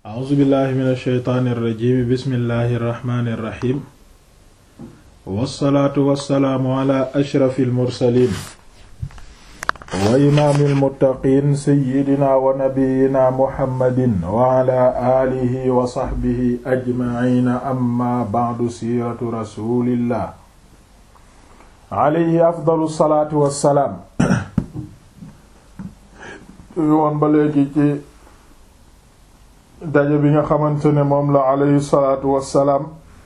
a'uuzu billahi min alsheytaani irrajim bismillahi irrahmani irrahim wassalaatu wassalaamu ala ashrafi almursalin wa imaami almuttaqiin seyidina wa nabiyina muhammadin wa ala aalihi wa saxbihi ajmaciina amma bacdu siiratu rasulillah alayhi afdalu salaatu wassalaam woon ba léegi ci daje bi nga xamante ne moom la alayhi salaatu wassalaam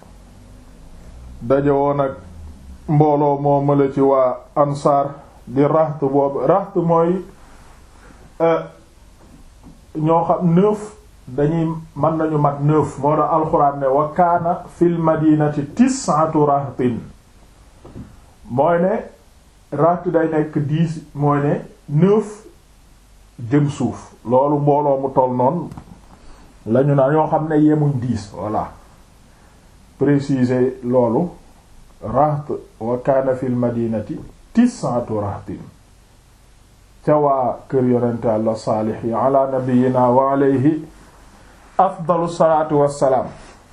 daje woon ak mbooloo moo mala ci waa ansaar di raxt boobu raxt mooy ñoo xam neuf dañuy mën nañu mat neuf moo tax alxuraan ne wa kaana fil madinati tis'atu rahtin mooy ne raxt day nekk dix mooy ne neuf jëm suuf loolu mbooloo mu toll noonu lañu naa ñoo xam ne yemuñ dix voilà préciser loolu raht wa kaana fil madinati tis'atu rahtin ca waa kër yonente àlla saalix yi ala nabiyina wa alayhi afdalu salaatu wassalaam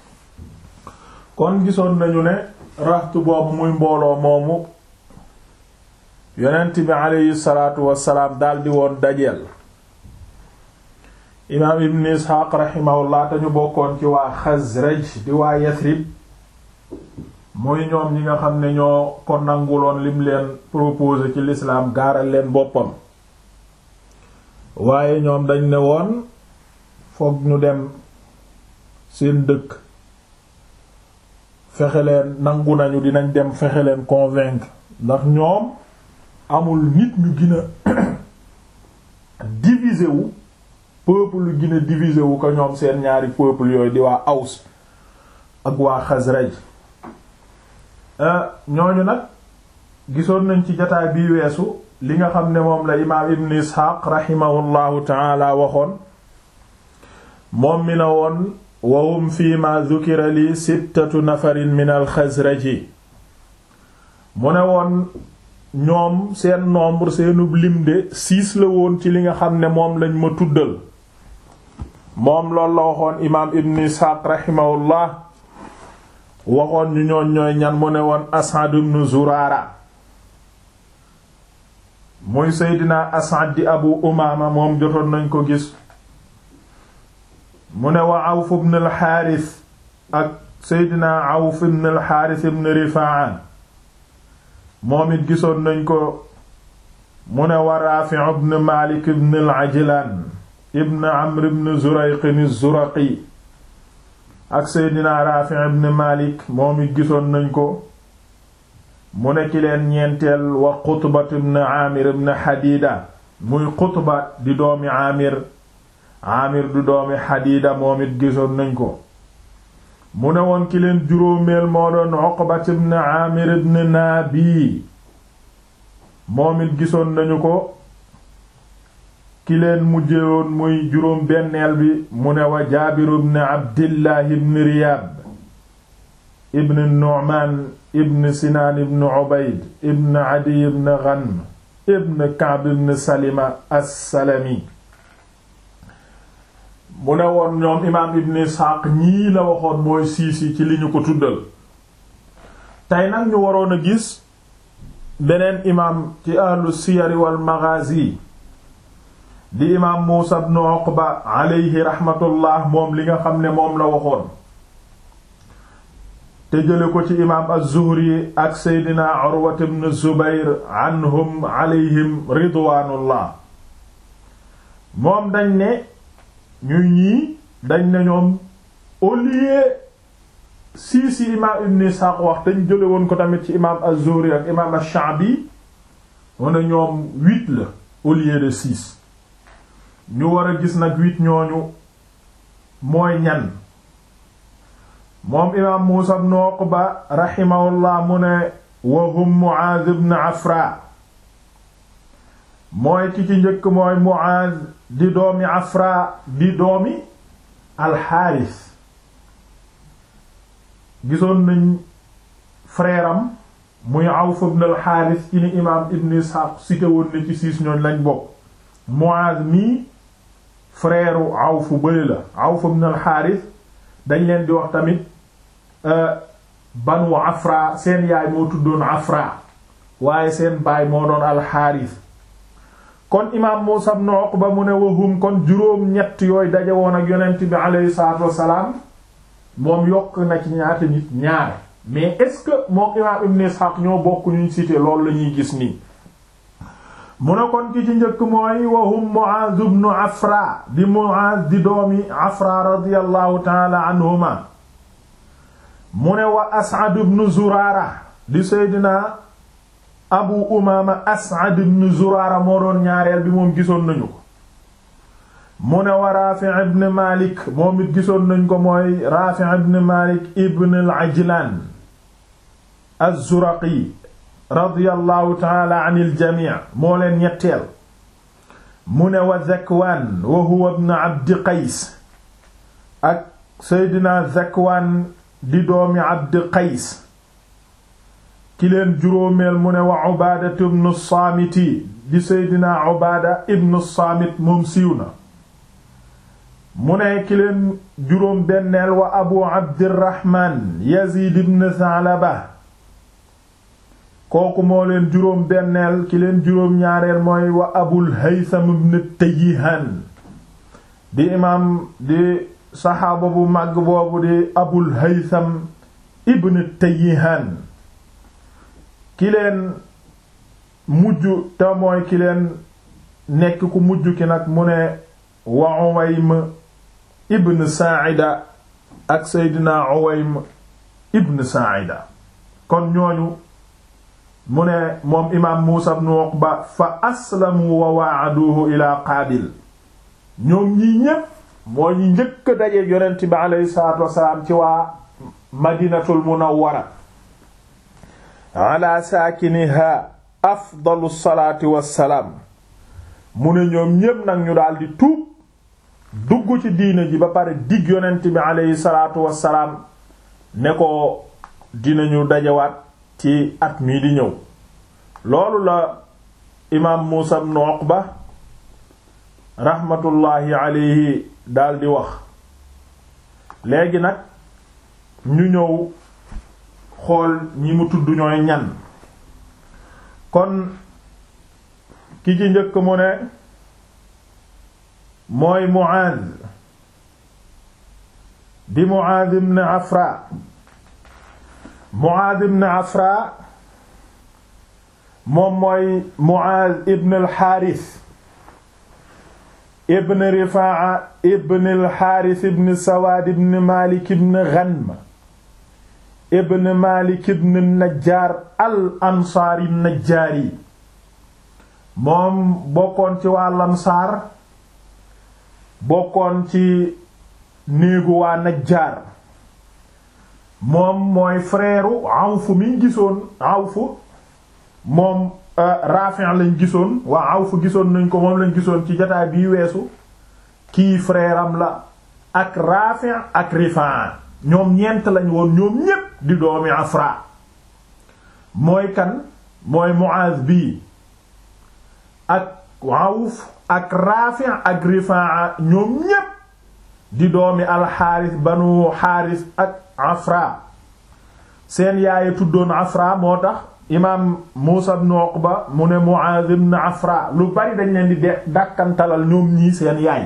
kon gisoon nañu ne raht boobu muy mbooloo moomu yonent bi alayhi salaatu wassalaam daldi woon dajeel imaam ibn isxaaq raximahullah te ñu bokkoon ci waa xasraj di waa yasrib muy ñoom ñi nga xam ne ñoo ko nanguloon lim leen proposé ci lislaam gaaral leen boppam waaye ñoom dañ ne woon foog ñu dem seen dëkk fexe leen nangu nañu dinañ dem fexe leen convaincre ndax ñoom amul nit ñu gën a divisé wu peuple lu gën a divisé wu ko ñoom seen ñaari peuple yooyu di waa Aws ak waa Xasraj ñooñu nag gisoon nañ ci jataay bii weesu li nga xam ne moom la imaam Ibn Isxaaq raximahullahu taala waxoon moom mi na woon wa hum fi ma dhukira li sittatu nafarin min al Xasraji mu ne woon ñoom seen nombre seenub lim de six la woon ci li nga xam ne moom lañ ma tuddal moom loolu la waxoon imaam ibn isxaaq raximahullah waxoon ñu ñooñ ñooy ñan mu ne woon asad ibn zuraara muy seydina asad di abu umaama moom jotoon nañ ko gis mu ne wa awf ibn al xaaris ak seydina awf ibn al xaaris ibn rifaan moom it gisoon nañ ko mu ne wa Raafi ibn Maalik ibn al-Ajlaan ibn Amr ibn Zurayq az-Zuraqi ak Seydina Raafi ibn Maalik moom it gisoon nañ ko mu ne ki leen ñeenteel wa Qutba ibn Aamir ibn Hadiida muy Qutba di doomi Aamir Aamir di doomi Hadiida moom it gisoon nañ ko mu ne woon ki leen juróomeel moo doon Uqbat ibn Aamir ibn Naabi moom it gisoon nañu ko ki leen mujjewoon muy juróom benneel bi mu ne wa Jaabir ibn Abdillah ibn Riyaab ibn Nu'maan ibn Sinaan ibn Ubayd ibn Adiy ibn Ghanm ibn Ka'b ibn Salima as-Salami mu ne woon ñoom imaam ibn Isxaaq ñii la waxoon mooy siis yi ci li ñu ko tuddal tey nag ñu waroon a gis beneen imaam ci ahlu siyari wal maghazi di imaam Muusa ibn Uqba alayhi rahmatullah moom li nga xam ne moom la waxoon te jële ko ci imaam az-Zuhri ak seydina Urwa ibn Zubayr anhum alayhim ridwaanullah moom dañ ne ñuy ñii dañ ne ñoom au lieu sii si imaam ibn Ishaq wax te ñu jële woon ko tamit ci imaam az-Zuhri ak imaam ash-Sha'bi mu ne ñoom huit la au lieu de six ñu war a gis nag huit ñooñu mooy ñan moom imaam Muusa ibn Uqba rahimahullah mu ne wa hum Mu'aaz ibn Afra mooy ki ci njëkk mooy Mu'aaz di doomi Afra di doomi Alxaaris gisoon nañ frère am muy Awf ibn al-Harith ci ni imaam Ibn Ishaq cité woon na ci siis ñooñ lañ bokk Muaz mii frère Awf bëri la Awf ibn al-Harith dañ leen di wax tamit banu Afra seen yaay moo tuddoon Afra waaye seen baay moo doon al-Harith kon imaam Muusaa ibn Uqba mu ne wahum kon juróom ñett yooyu daje woon ak yonent bi aleyhi salaatu wassalaam moom yokk na ci ñaata nit ñaar mais est-ce que moom imaam Ibn Ishaq ñoo bokk ñu cité loolu la ñuy gis nii mu ne kon ki ci njëkk mooy wahum Mu'aaz ibn Afra di Mu'aaz di doomi Afra radiyallahu ta'ala anhuma mu ne wa As'ad ibn Zuraara di Seydina Abu Umaama As'ad ibn Zuraara moo doon ñaareel bi moom gisoon nañu ko mu ne wa Raafi' ibn Malik moom it gisoon nañ ko mooy Raafi' ibn Malik ibn al-Ajlaan az-Zuraqi radiyallahu ta'ala anil jamii moo leen ñetteel mu ne wa Zakwaan wa huwa ibn Abdi Qays ak Seydina Zakwaan di doomi Abdi Qays ki leen juróomeel mu ne wa Ubaada ibn Saamiti di Seydina Ubaada ibn Saamit moom siiw na mu ne ki leen juróom benneel wa Abu Abdirahmaan Yaziid ibn Sa'laba kooku moo leen juróom benneel ki leen juróom ñaareel mooy wa Abul Haytham ibn Tayyihaan di imaam di saxaaba bu màgg boobu di Abul Haytham ibn Tayyihaan ki leen mujj te mooy ki leen nekk ku mujj ki nag mu ne wa Uwaym ibn Sa'ida ak Seydina Uwaym ibn Sa'ida kon ñooñu mu ne moom imaam Muusa ibn Uqba fa aslamu wa waaduhu ila Qaabil ñoom ñii ñépp moo ñi njëkk daje yonent bi aleyhi salaatu wasalaam ci waa Madinatul Munawwara ala saakiniha afdalu salaati wassalaam mu ne ñoom ñépp nag ñu daldi tuub dugg ci diina ji ba pare dig yonent bi aleyhi salaatu wassalaam ne ko dinañu dajawaat ci at mii di ñëw loolu la imaam Muusa ibn Uqba raxmatullaahi aleyhi daldi wax léegi nag ñu ñëw xool ñi mu tudd ñooy ñan kon ki ci njëkk mu ne mooy Muaaz di Muaaz ibn Afra Muaaz ibn Afra moom mooy Muaaz ibn al-Haaris ibn Rifaa'a ibn al-Haaris ibn Sawaad ibn Maalik ibn Ghanm ibn Maalik ibn Najjaar al-Ansaari Najjaari moom bokkoon ci waa Ansaar bokkoon ci néegu waa Najjaar moom mooy frère Awf mi gisoon Awf moom Rafi' lañ gisoon waa Awf gisoon nañ ko moom lañ gisoon ci jotaay bii weesu kii frère am la ak Rafi' ak Rifaa ñoom ñeent lañ woon ñoom ñépp di doomi Afra mooy kan mooy Muaz bii ak Awf ak Rafi' ak Rifaa ñoom ñépp di doomi alxaaris banu xaaris ak Afra seen yaay tuddoon Afra moo tax imaam Muusa ibn Uqba mu ne Muaz ibn Afra lu bari dañ leen di de dàkkantalal ñoom ñii seen yaay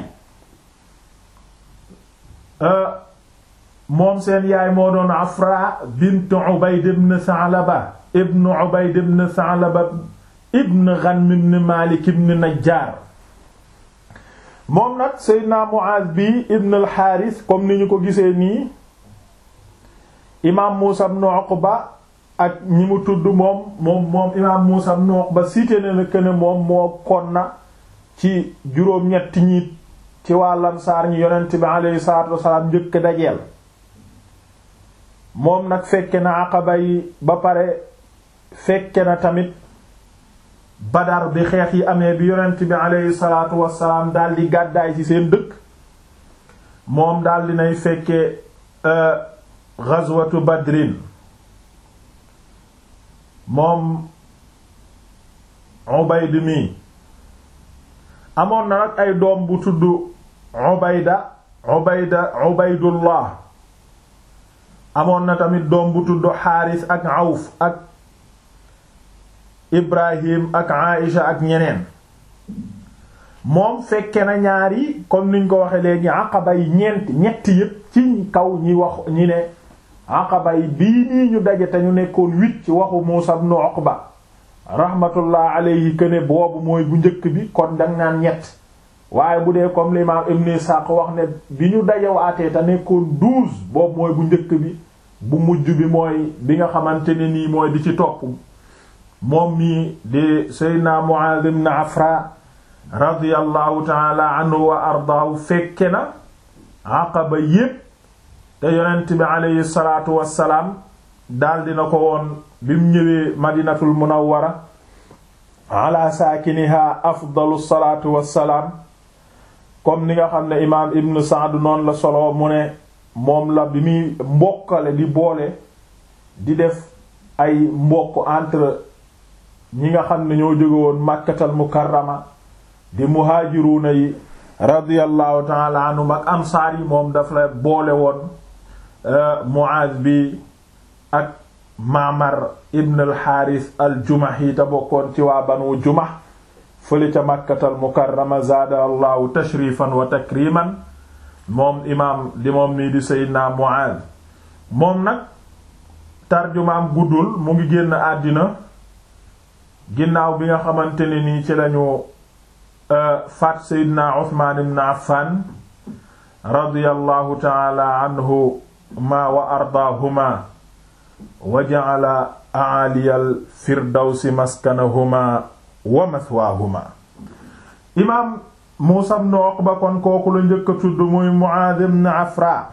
moom seen yaay moo doon Afra bint Ubayd ibn Sa'laba ibn Ubayd ibn Sa'laba ibn Ghanm ibn Malik ibn Najjar moom nag Seydina Muaz bi ibn al-Harith comme ni ñu ko gisee nii imaam Muusa ibn Uqba ak ñi mu tudd moom moom moom imaam Muusa ibn Uqba cité na ne que ne moom moo kon na ci juróom-ñetti ñiit ci waa Ansaar ñi yonent bi alayhi salaatu wassalaam njëkk dajeel moom nag fekke na Aqaba yi ba pare fekke na tamit Badar bi xeex yi amee bi yonent bi alayhi salaatu wassalaam daldi gàddaay ci seen dëkk moom daldi nay fekke ghazwatu Badrin moom Ubayd mi amoon na nag ay doom bu tudd ubayda ubayda ubaydullah amoon na tamit doom bu tudd xaaris ak awf ak ibrahim ak aïsha ak ñeneen moom fekke na ñaari comme niñ ko waxe léegi aqaba yi ñeent ñetti yépp ci kaw ñi wax ñi ne aqaba yi bii nii ñu daje te ñu nekkoon huit ci waxu Muusa ibn Uqba rahmatullah alayhi que ne boobu mooy bu njëkk bi kon dang naan ñett waaye bu dee comme l'imam Ibn Ishaq wax ne bi ñu dajewaatee te nekkoon douze boobu mooy bu njëkk bi bu mujj bi mooy bi nga xamante ne nii mooy di ci topp moom mii di Seydina Mu'adh ibn Afra radiyallahu taala anhu wa ardaahu fekke na aqaba yépp te yonent bi aleyhi salaatu wassalaam daal dina ko woon bi mu ñëwee madinatul munawwara ala saakiniha afdalu salaatu wassalaam comme ni nga xam ne imaam ibn Sa'd noonu la solo mu ne moom la bi muy mbokkale di boole di def ay mbokk entre ñi nga xam ne ñoo jóge woon Makkatal Mukarrama di muhaajiruuna yi radiyallahu taala anhum ak ansaar yi moom daf la boole woon Muaaz bi ak Maamar ibn al-Haaris al-Jumahi te bokkoon ci waa Banu Jumah fële ca Makkatal Mukarrama zaada allahu tashrifan wa takriman moom imaam di moom nii di Seydina Muaaz moom nag tarjumaam guddul mu ngi génn àddina ginnaaw bi nga xamante ne nii ci lañu faat seydina uthman ibn affan radiyallahu taala anhuma wa ardaahuma wa ja'ala a'aliyal firdawsi maskanahuma wa mathwaahuma imaam muusa ibn uqba kon kooku la njëkk a tudd muy mu'aaz ibn afra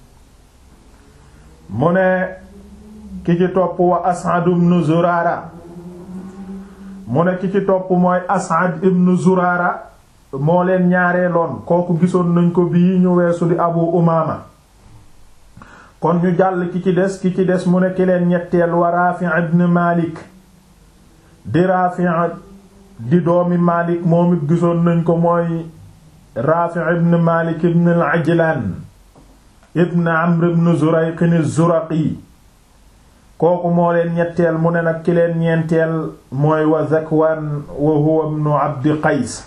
mu ne ki ci topp wa as'ad ibn zurara mu ne ki ci topp mooy as'ad ibn zurara moo leen ñaareeloon kooku gisoon nañ ko bii ñu weesu di abu umaama kon ñu jàll ki ci des ki ci des mu ne ki leen ñetteel wa rafi' ibn malik di rafi' di doomi malik moom it gisoon nañ ko mooy rafi' ibn malik ibn al-ajlan ibn amr ibn zurayq az-zuraqi kooku moo leen ñetteel mu ne nag ki leen ñeenteel mooy wa Zakwaan wa huwa ibnu Abdi Qays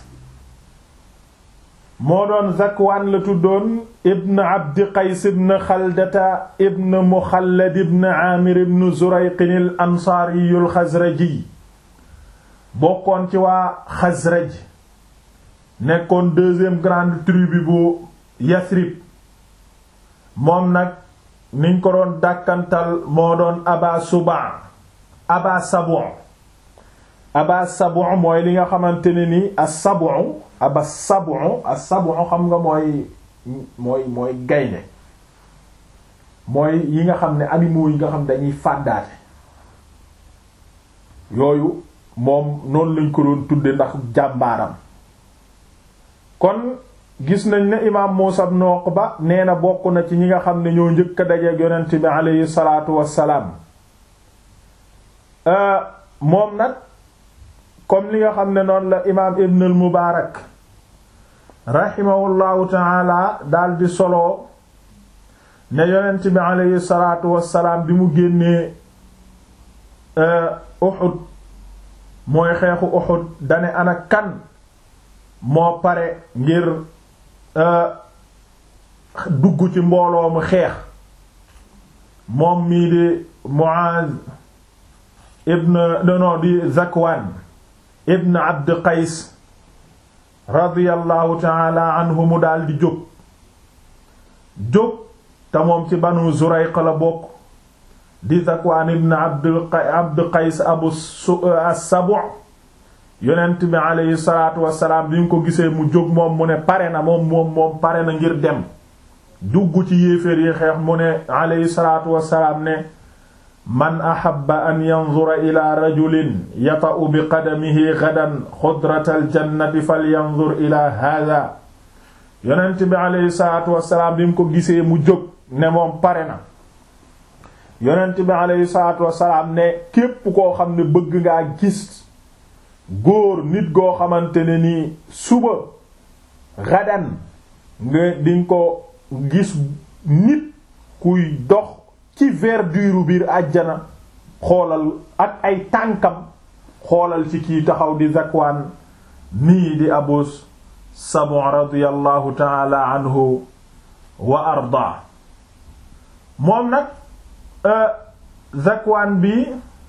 moo doon Zakwaan la tuddoon ibn Abdi Qays ibn Xaldata ibn Muxallad ibn Aamir ibn Zurayqin al Ansaari al Xasraji bokkoon ci waa Xasraj nekkoon deuxième grande tribu bu Yasrib moom nag niñ ko doon dàkkantal moo doon aba suba aba sabu aba sabu mooy li nga xamante ne ni as-sabu aba sabu as-sabu xam nga mooy mooy mooy gaynde mooy yi nga xam ne animaux yi nga xam dañuy fàddaate yooyu moom noonu lañ ko doon tudde ndax jàmbaaram kon gis nañ ne imaam Muusa ibn Uqba nee na bokk na ci ñi nga xam ne ñoo njëkk a dajeek yonent bi aleyhi salaatu wassalaam moom nag comme li nga xam ne noonu la imaam Ibn al Mubaarak rahimahullahu taala daal di solo ne yonent bi aleyhi salaatu wassalaam bi mu génnee Uhud mooy xeexu Uhud dane ana kan moo pare ngir dugg ci mbooloo mu xeex moom mii di Muaz ibn dono di Zakwan ibn Abd Qays radiyallahu taala anhu mu daal di jóg jóg te moom ci Banu Zurayq la bokk di Zakwan ibn Abd Qays abu as-Sabu' yonent bi aleyhi salaatu wasalaam bi nga ko gisee mu jóg moom mu ne pare na moom moom moom pare na ngir dem dugg ci yéeféer yi xeex mu ne aleyhi salaatu wasalaam ne man ahabba an yanzura ila rajulin yata'u bi qadamihi gadan xudratal jannati falyanzur ila hada yonent bi aleyhi salaatu wasalaam bi nga ko gisee mu jóg ne moom pare na yonent bi aleyhi salaatu wasalaam ne képp koo xam ne bëgg ngaa gis góor nit goo xamante ne nii suba gadan nga dinga ko gis nit kuy dox ci verdure biir àjjana xoolal ak ay tànkam xoolal ci kii taxaw di Zakwaan nii di Abu Sab'u radiyallahu ta'ala anhu wa arda moom nag Zakwaan bi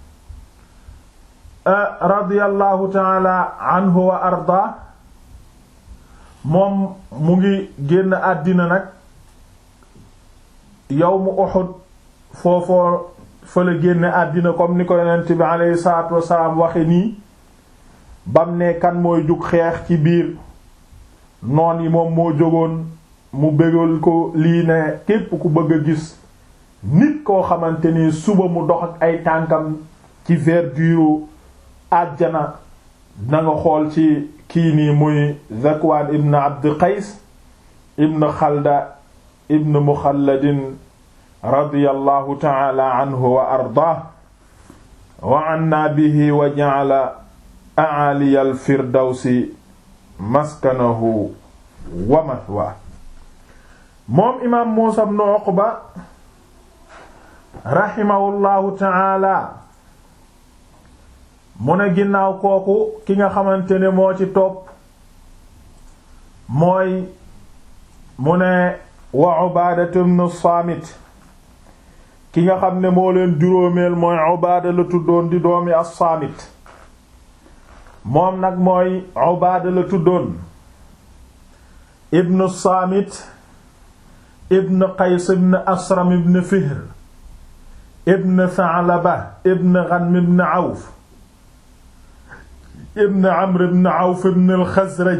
radiyallahu ta'ala anhu wa arda moom mu ngi génn àddina nag yawmu Uhud foofoo fa la génn àddina comme ni ko yonent bi alayhi salaatu wassalaam waxe nii bam ne kan mooy jug xeex ci biir noon yi moom moo jógoon mu bégal ko lii ne képp ku bëgg a gis nit koo xamante ni suba mu dox ak ay tànkam ci verdure àjjana na nga xool ci kii nii muy Zakwaan ibn Abd Qays ibn Xalda ibn Muxalladin radiyallahu ta'ala anhu wa ardaah wa anna bihi wa ja'ala a'aliya al-firdawsi maskanahu wa mathwaa moom imaam Muusaa ibn Uqba rahimahullahu ta'ala mu ne ginnaaw kooku ki nga xamante ne moo ci topp mooy mu ne wa Ubaadatu ibn Saamit ki nga xam ne moo leen juróomeel mooy Ubaada la tuddoon di doomi as-Saamit moom nag mooy Ubaada la tuddoon ibn Saamit ibn Qays ibn Asram ibn Fihr ibn Tha'laba ibn Ghanm ibn Awf ibn Amr ibn Awf ibn al-Khazraj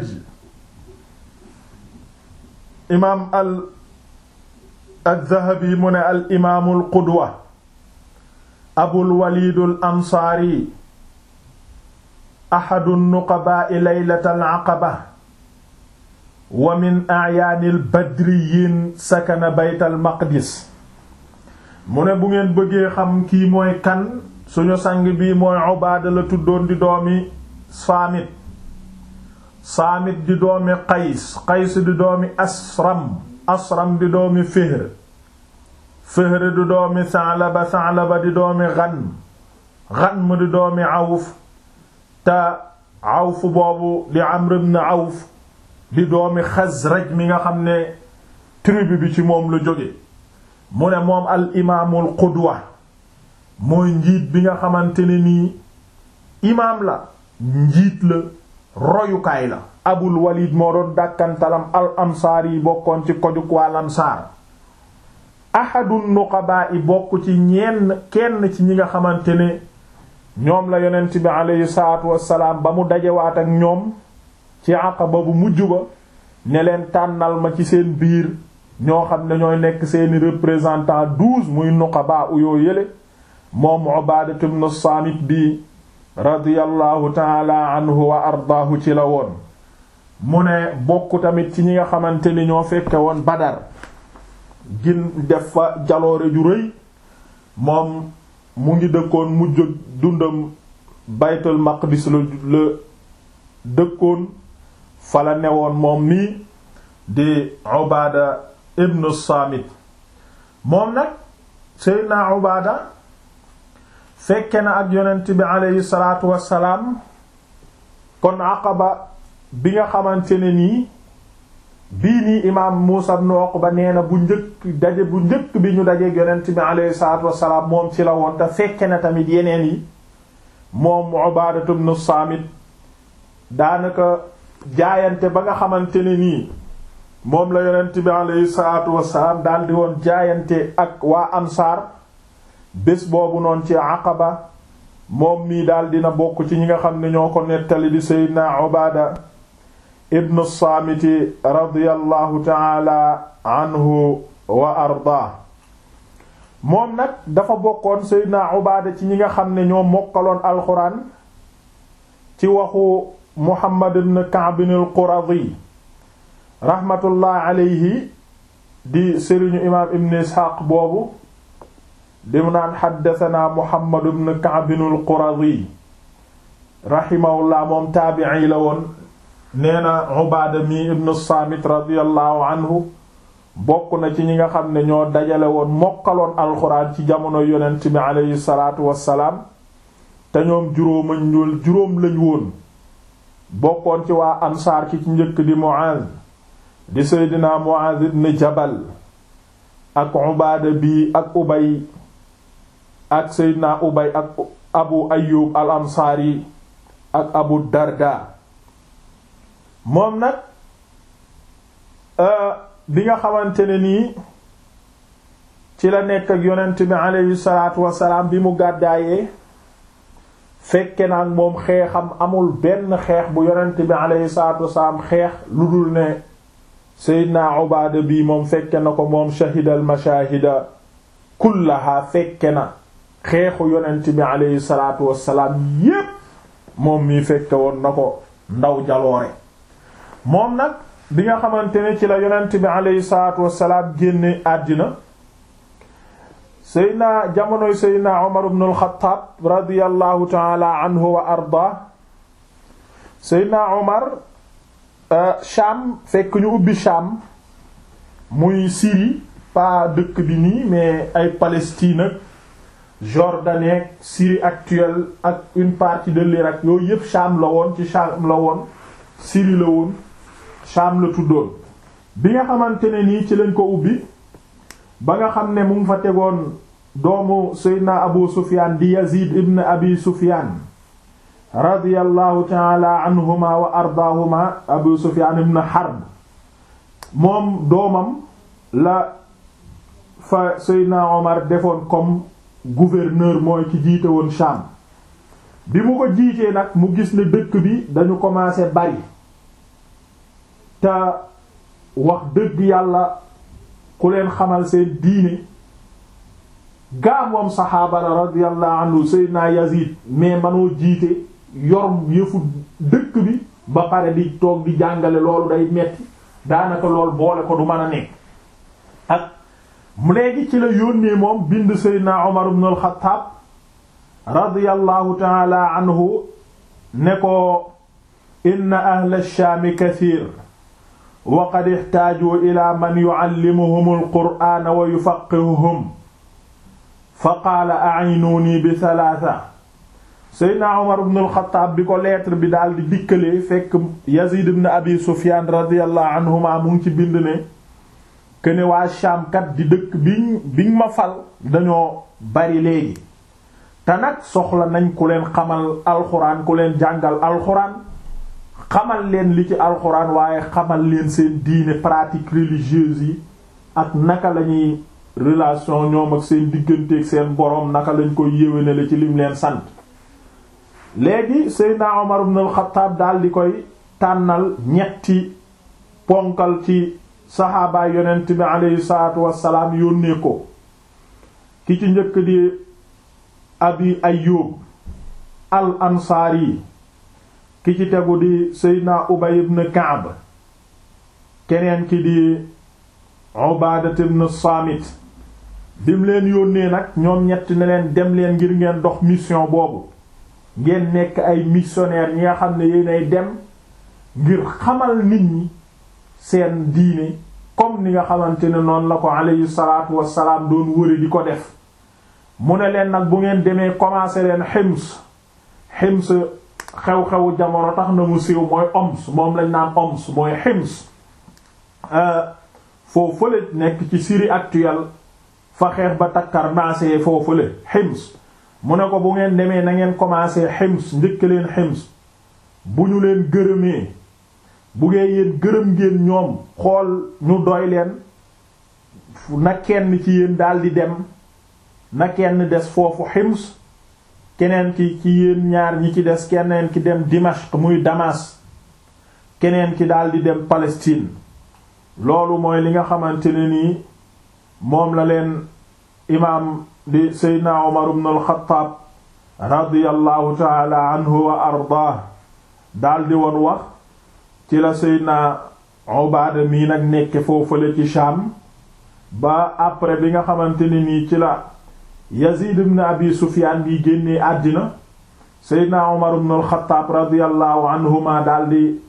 imaam al al-Dhahabi mu ne al imaamul qudwa Abul Waliidul Ansaari ahadu nuqabaa'i laylatal aqaba wa min a'yaanil badriyiin sakana baytal maqdis mu ne bu ngeen bëggee xam kii mooy kan suñu sang bii mooy Ubaada la tuddoon di doomi Saamit Saamit di doomi Qays Qays di doomi Asram Asram di doomi Fihr Fihr di doomi Sa'laba Sa'laba di doomi Ghanm Ghanm di doomi Awf te Awf boobu di Amr ibn Awf di doomi Xasraj mi nga xam ne tribu bi ci moom lu jóge mu ne moom al imaamul qudwa mooy njiit bi nga xamante ne nii imaam la njiit la royukaay la abul walid moo doon dàkkantalam al ansaar yi bokkoon ci kojuk waa lansaar ahadun nuqabaa i bokk ci ñenn kenn ci ñi nga xamante ne ñoom la yonent bi aleyhi salaatu wassalaam ba mu dajewaat ak ñoom ci aqaba bu mujj ba ne leen tànnal ma ci seen biir ñoo xam ne ñooy nekk seeni représentant douze muy nuqabaa u yoo yële moom Ubaadatu ibn Saamit bi radiyallahu taala anhu wa ardaahu ci la woon mu ne bokk tamit ci ñi nga xamante ni ñoo fekke woon Badar gin def fa jaloore ju rëy moom mu ngi dëkkoon mujj dundam baytul maqdis la la dëkkoon fa la newoon moom nii di Ubaada ibn Saamit moom nag Seydina Ubaada fekke na ak yonent bi aleyhi salaatu wassalaam kon Aqaba bi nga xamante ne nii bii nii imaam Muusa ibn Uqba nee na bu njëkk daje bu njëkk bi ñu dajeek yonent bi aleyhi salaatu wassalaam moom ci la woon te fekke na tamit yeneen yi moom Ubaadatu ibn Saamit daanaka jaayante ba nga xamante ne nii moom la yonent bi aleyhi salaatu wassalaam daldi woon jaayante ak waa Ansaar bés boobu noonu ci Aqaba moom mii daal dina bokk ci ñi nga xam ne ñoo ko nettali di Seydina Ubaada ibnu Saamiti radiyallahu taala anhu wa ardaa moom nag dafa bokkoon Seydina Ubaada ci ñi nga xam ne ñoo mokkaloon alxuraan ci waxu Muhammad ibn Ka'b al-Quradi rahmatullah alayhi di sëriñu imaam ibn Isxaaq boobu di mu naan xaddatanaa Muhammad ibn Ka'b al-Quradi rahimahullah moom taabi'i la woon nee na Ubaada mi ibn Saamit radiyallahu anhu bokk na ci ñi nga xam ne ñoo dajale woon mokkaloon alxuraan ci jamono yonent bi aleyhi salaatu wassalaam te ñoom juróomañ ñul juróom lañ woon bokkoon ci waa ansaar ki ci njëkk di Muaaz di Seydina Muaaz ibn Jabal ak Ubaada bi ak Ubay ak Seydina Ubay ak Abu Ayyub al Ansaari ak Abu Darda moom nag bi nga xamante ne nii ci la nekk ak yonent bi aleyhi salaatu wasalaam bi mu gàddaayee fekke na ak moom xeexam amul benn xeex bu yonent bi aleyhi salaatu wasalaam xeex lu dul ne Seydina Ubaada bi moom fekke na ko moom shahidal mashaahida kullaha fekke na xeexu yonent bi aleyhi salaatu wasalaam yépp moom mii fekke woon na ko ndaw jaloore moom nag bi nga xamante ne ci la yonent bi aleyhi salaatu wasalaam génne àddina seydna jamonoy seydna Umar ibn al-Khattab radiyallahu taala anhu wa arda seydna Umar Sham fekk ñu ubbi Sham muy Syrie pas dëkk bi nii mais ay Palestine ak Jordanie Syrie actuelle ak une partie de l'Irak yooyu yépp Sham la woon ci Sham la woon Syrie la woon Sham la tuddoon bi nga xamante ne nii ci lañ ko ubbi ba nga xam ne mu ngi fa tegoon doomu Seydina Abu Sufyan di Yazid ibn Abi Sufyan radiyallahu taala anhuma wa ardaahuma Abu Sufyan ibn Harb moom doomam la fa Seydina Omar defoon comme gouverneur mooy ki jiite woon Sham bi mu ko jiitee nag mu gis ne dëkk bi dañu commencé bari te wax dëgg yàlla ku leen xamal seen diine gaa moom saxaaba la radiyallahu anhu Seydina Yazid mais manoo jiite yor yëfu dëkk bi ba pare di toog di jàngale loolu day metti daanaka lool boole ko du mën a nekk ak mu léegi ci la yónnee moom bind Seydina Umar ibn al-Khattab radiyallahu ta'ala anhu ne ko inna ahla ash-Sham kathir wa qad ihtaaju ila man yu'allimuhum al-qur'ana wa yufaqihuhum fa qaala a'inuni bi thalatha Seydina Umar ibn al-Khattab bi ko lettre bi daal di dikkalee fekk Yazid ibn Abi Sufyan radiyallahu anhuma mu ngi ci bind ne que ne waa Sham kat di dëkk biñ biñ ma fal dañoo bari léegi te nag soxla nañ ku leen xamal alxuraan ku leen jàngal alxuraan xamal leen li ci alxuraan waaye xamal leen seen diine pratique religieuse yi ak naka lañuy relation ñoom ak seen digganteeg seen boroom naka lañ koy yéwénale ci lim leen sant léegi Seydina Omar ibn al-Khattab daal di koy tànnal ñetti ponkal ci saxaabaay yonent bi aleyhi salaatu wassalaam yónnee ko ki ci njëkk di abi Ayyub al ansaari ki ci tegu di Seydina Ubay ibn Ka'b keneen ki di Ubadat ibn Saamit bim leen yónnee nag ñoom ñett ne leen dem leen ngir ngeen dox mission boobu ngeen nekk ay missionnaire ñi nga xam ne yéenay dem ngir xamal nit ñi seen diine comme ni nga xamante ne noonu la ko alayhi salaatu wassalaam doon wëri di ko def mu ne leen nag bu ngeen demee commencer leen Hims Hims xew-xewu jamono tax na mu siiw mooy Homs moom lañ naan Homs mooy Hims foo fële nekk ci Syrie actuelle fa xeex ba takkar naasee foo fële Hims mu ne ko bu ngeen demee na ngeen commencer Hims njëkk leen Hims bu ñu leen gërëmee bu ngeen yéen gërëm ngeen ñoom xool ñu doy leen na kenn ci yéen daldi dem na kenn des foofu Hims keneen ki ci yéen ñaar ñi ci des keneen ki dem Dimashq muy Damas keneen ki daldi dem Palestine loolu mooy li nga xamante ne nii moom la leen imaam di Seydina Umar ibn al-Khattab radiyallahu taala anhu wa ardaah daldi woon wax ci la Seydina Ubaada mii nag nekke foofale ci Sham ba après bi nga xamante ne nii ci la Yazid ibn Abi Sufyaan bi génnee àddina Seydina Umar ibn al-Khattab radiyallahu anhuma daldi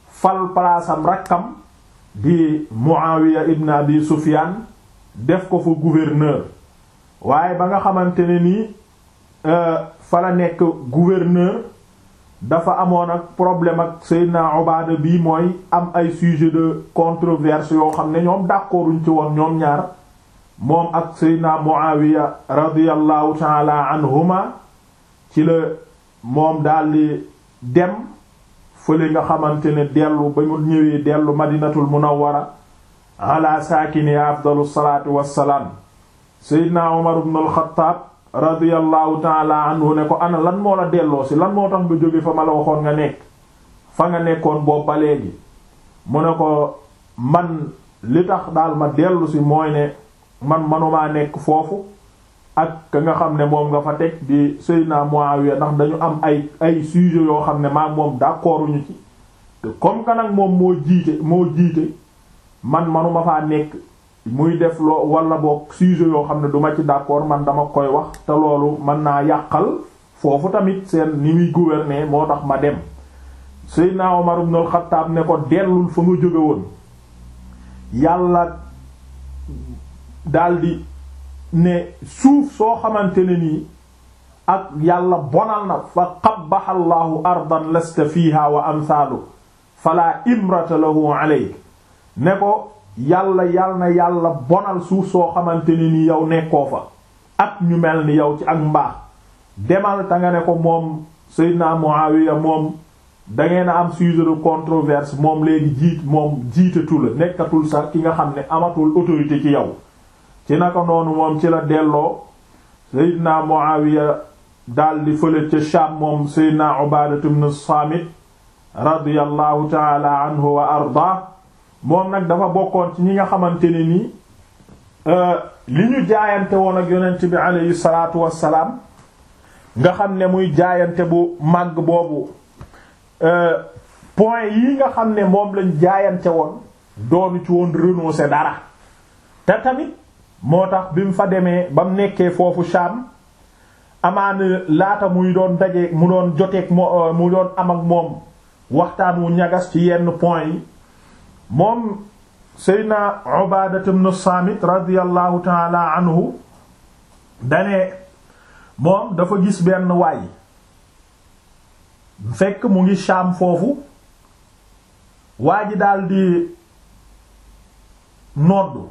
fal palaasam rakkam di Muawiya ibn Abi Sufyan def ko fa gouverneur waaye ba nga xamante ne nii fa la nekk gouverneur dafa amoon ak problème ak Seydina Ubaada bii mooy am ay sujet de controverse yoo xam ne ñoom d'accorduñ ci woon ñoom ñaar moom ak Seydina Muawiya radiyallahu taala anhuma ci la moom daldi dem fële nga xamante ne dellu ba mu ñëwee dellu madinatul munawwara ala saakini afdalu salaatu wassalaam Seydina Umar ibn al-Khattab radiyallahu taala anhu ne ko ana lan moo la delloo si lan moo tax nga jóge fa ma la waxoon nga nekk fa nga nekkoon boobu ba léegi mu ne ko man li tax daal ma dellu si mooy ne man manumaa nekk foofu ak ka nga xam ne moom nga fa teg di Seydina Muawiya ndax dañu am ay ay sujet yoo xam ne maag moom d'accorduñu ci te comme que nag moom moo jiite moo jiite man manuma faa nekk muy def loo wala boog sujet yoo xam ne duma ci d'accord man dama koy wax te loolu mën naa yàqal foofu tamit seen ni muy gouverner moo tax ma dem Seydina Omar ibn al-Khattab ne ko dellul fa nga jóge woon yàlla daldi ne suuf soo xamante ne nii ak yàlla bonal na fa qabbaha Allahu ardan lasta fiha wa amsaalu fala imrata lahu alayk ne ko yàlla yàlla na yàlla bonal suuf soo xamante ne nii yow nekkoo fa ak ñu mel ni yow ci ak mbaax demal ta nga ne ko moom Seydina Muawiya moom dangeen a am sujet de controverse moom léegi jiit moom jiitatu la nekkatul sax ki nga xam ne amatul autorité ci yow ci naka noonu moom ci la delloo Seydina Muawiya daldi fële ca Sham moom Seydina Ubaadatu ibn Saamit radiyallahu taala anhu wa arda moom nag dafa bokkoon ci ñi nga xamante ne nii li ñu jaayante woon ak yonent bi aleyhi salaatu wassalaam nga xam ne muy jaayante bu màgg boobu point yi nga xam ne moom lañ jaayante woon doonu ci woon renoncer dara te tamit moo tax bi mu fa demee ba mu nekkee foofu Sham amaana laata muy doon daje mu doon joteeg mo mu doon am ak moom waxtaan wu ñagas ci yenn point yi moom Seydina Ubaada ibn Saamit radiyallahu taala anhu dane moom dafa gis benn waay fekk mu ngi Sham foofu waa ji daldi noddu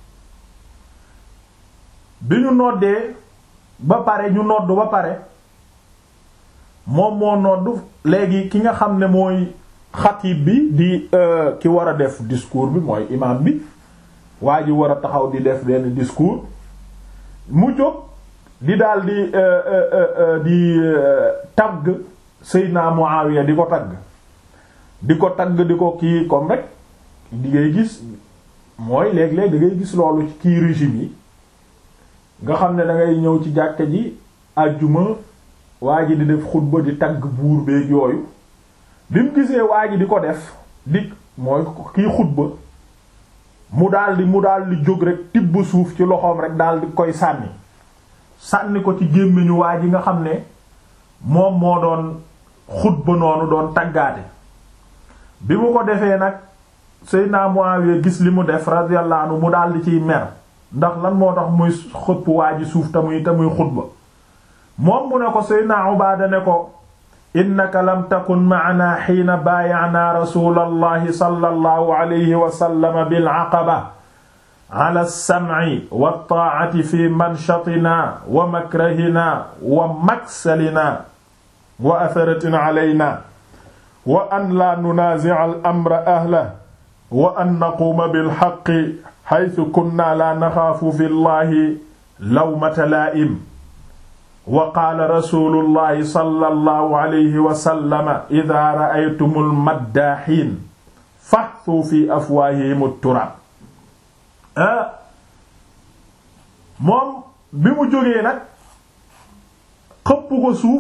bi ñu noddee ba pare ñu noddu ba pare moom moo noddu léegi ki nga xam ne mooy xatib bi di ki war a def discours bi mooy imam bi waa ji war a taxaw di def benn discours mu jóg di daal di di tagg Seydina Muawiya di ko tagg di ko tagg di ko kii comme rek di ngay gis mooy léeg-léeg da ngay gis loolu ci kii régime yi nga xam ne da ngay ñëw ci jàkka ji àjjuma waa ji di def xutba di tagg buur beeg yooyu bi mu gisee waa ji di ko def di mooy kii xutba mu daldi mu daldi jóg rek tibb suuf ci loxoom rek daldi koy sànni sànni ko ci gémmiñu waa ji nga xam ne moom moo doon xutba noonu doon taggaate bi mu ko defee nag Seydina Muawiya gis li mu def radiyallahu anhu mu daldi ciy mer ndax lan moo tax muy xëpp waa ji suuf te muy te muy xutba moom mu ne ko Seydina Ubaada ne ko innaka lam takun ma'ana xiina baaya'naa rasuulallahi sallallahu alayhi wa sallam bil aqaba ala as-sam'i wat-taa'ati fi manshatinaa wa makrahinaa wa maksalinaa wa atharatin alaynaa wa an laa nunaazi'a al-amra ahlahu wa an naquuma bil haqqi haythu kunnaa laa naxaafu fi llahi lawmata laa'im wa qaala rasuulullahi sallallahu alayhi wa sallam idaa ra'aytumul maddaahiin fahduu fi afwaahihim turaab moom bi mu jógee nag xëpp ko suuf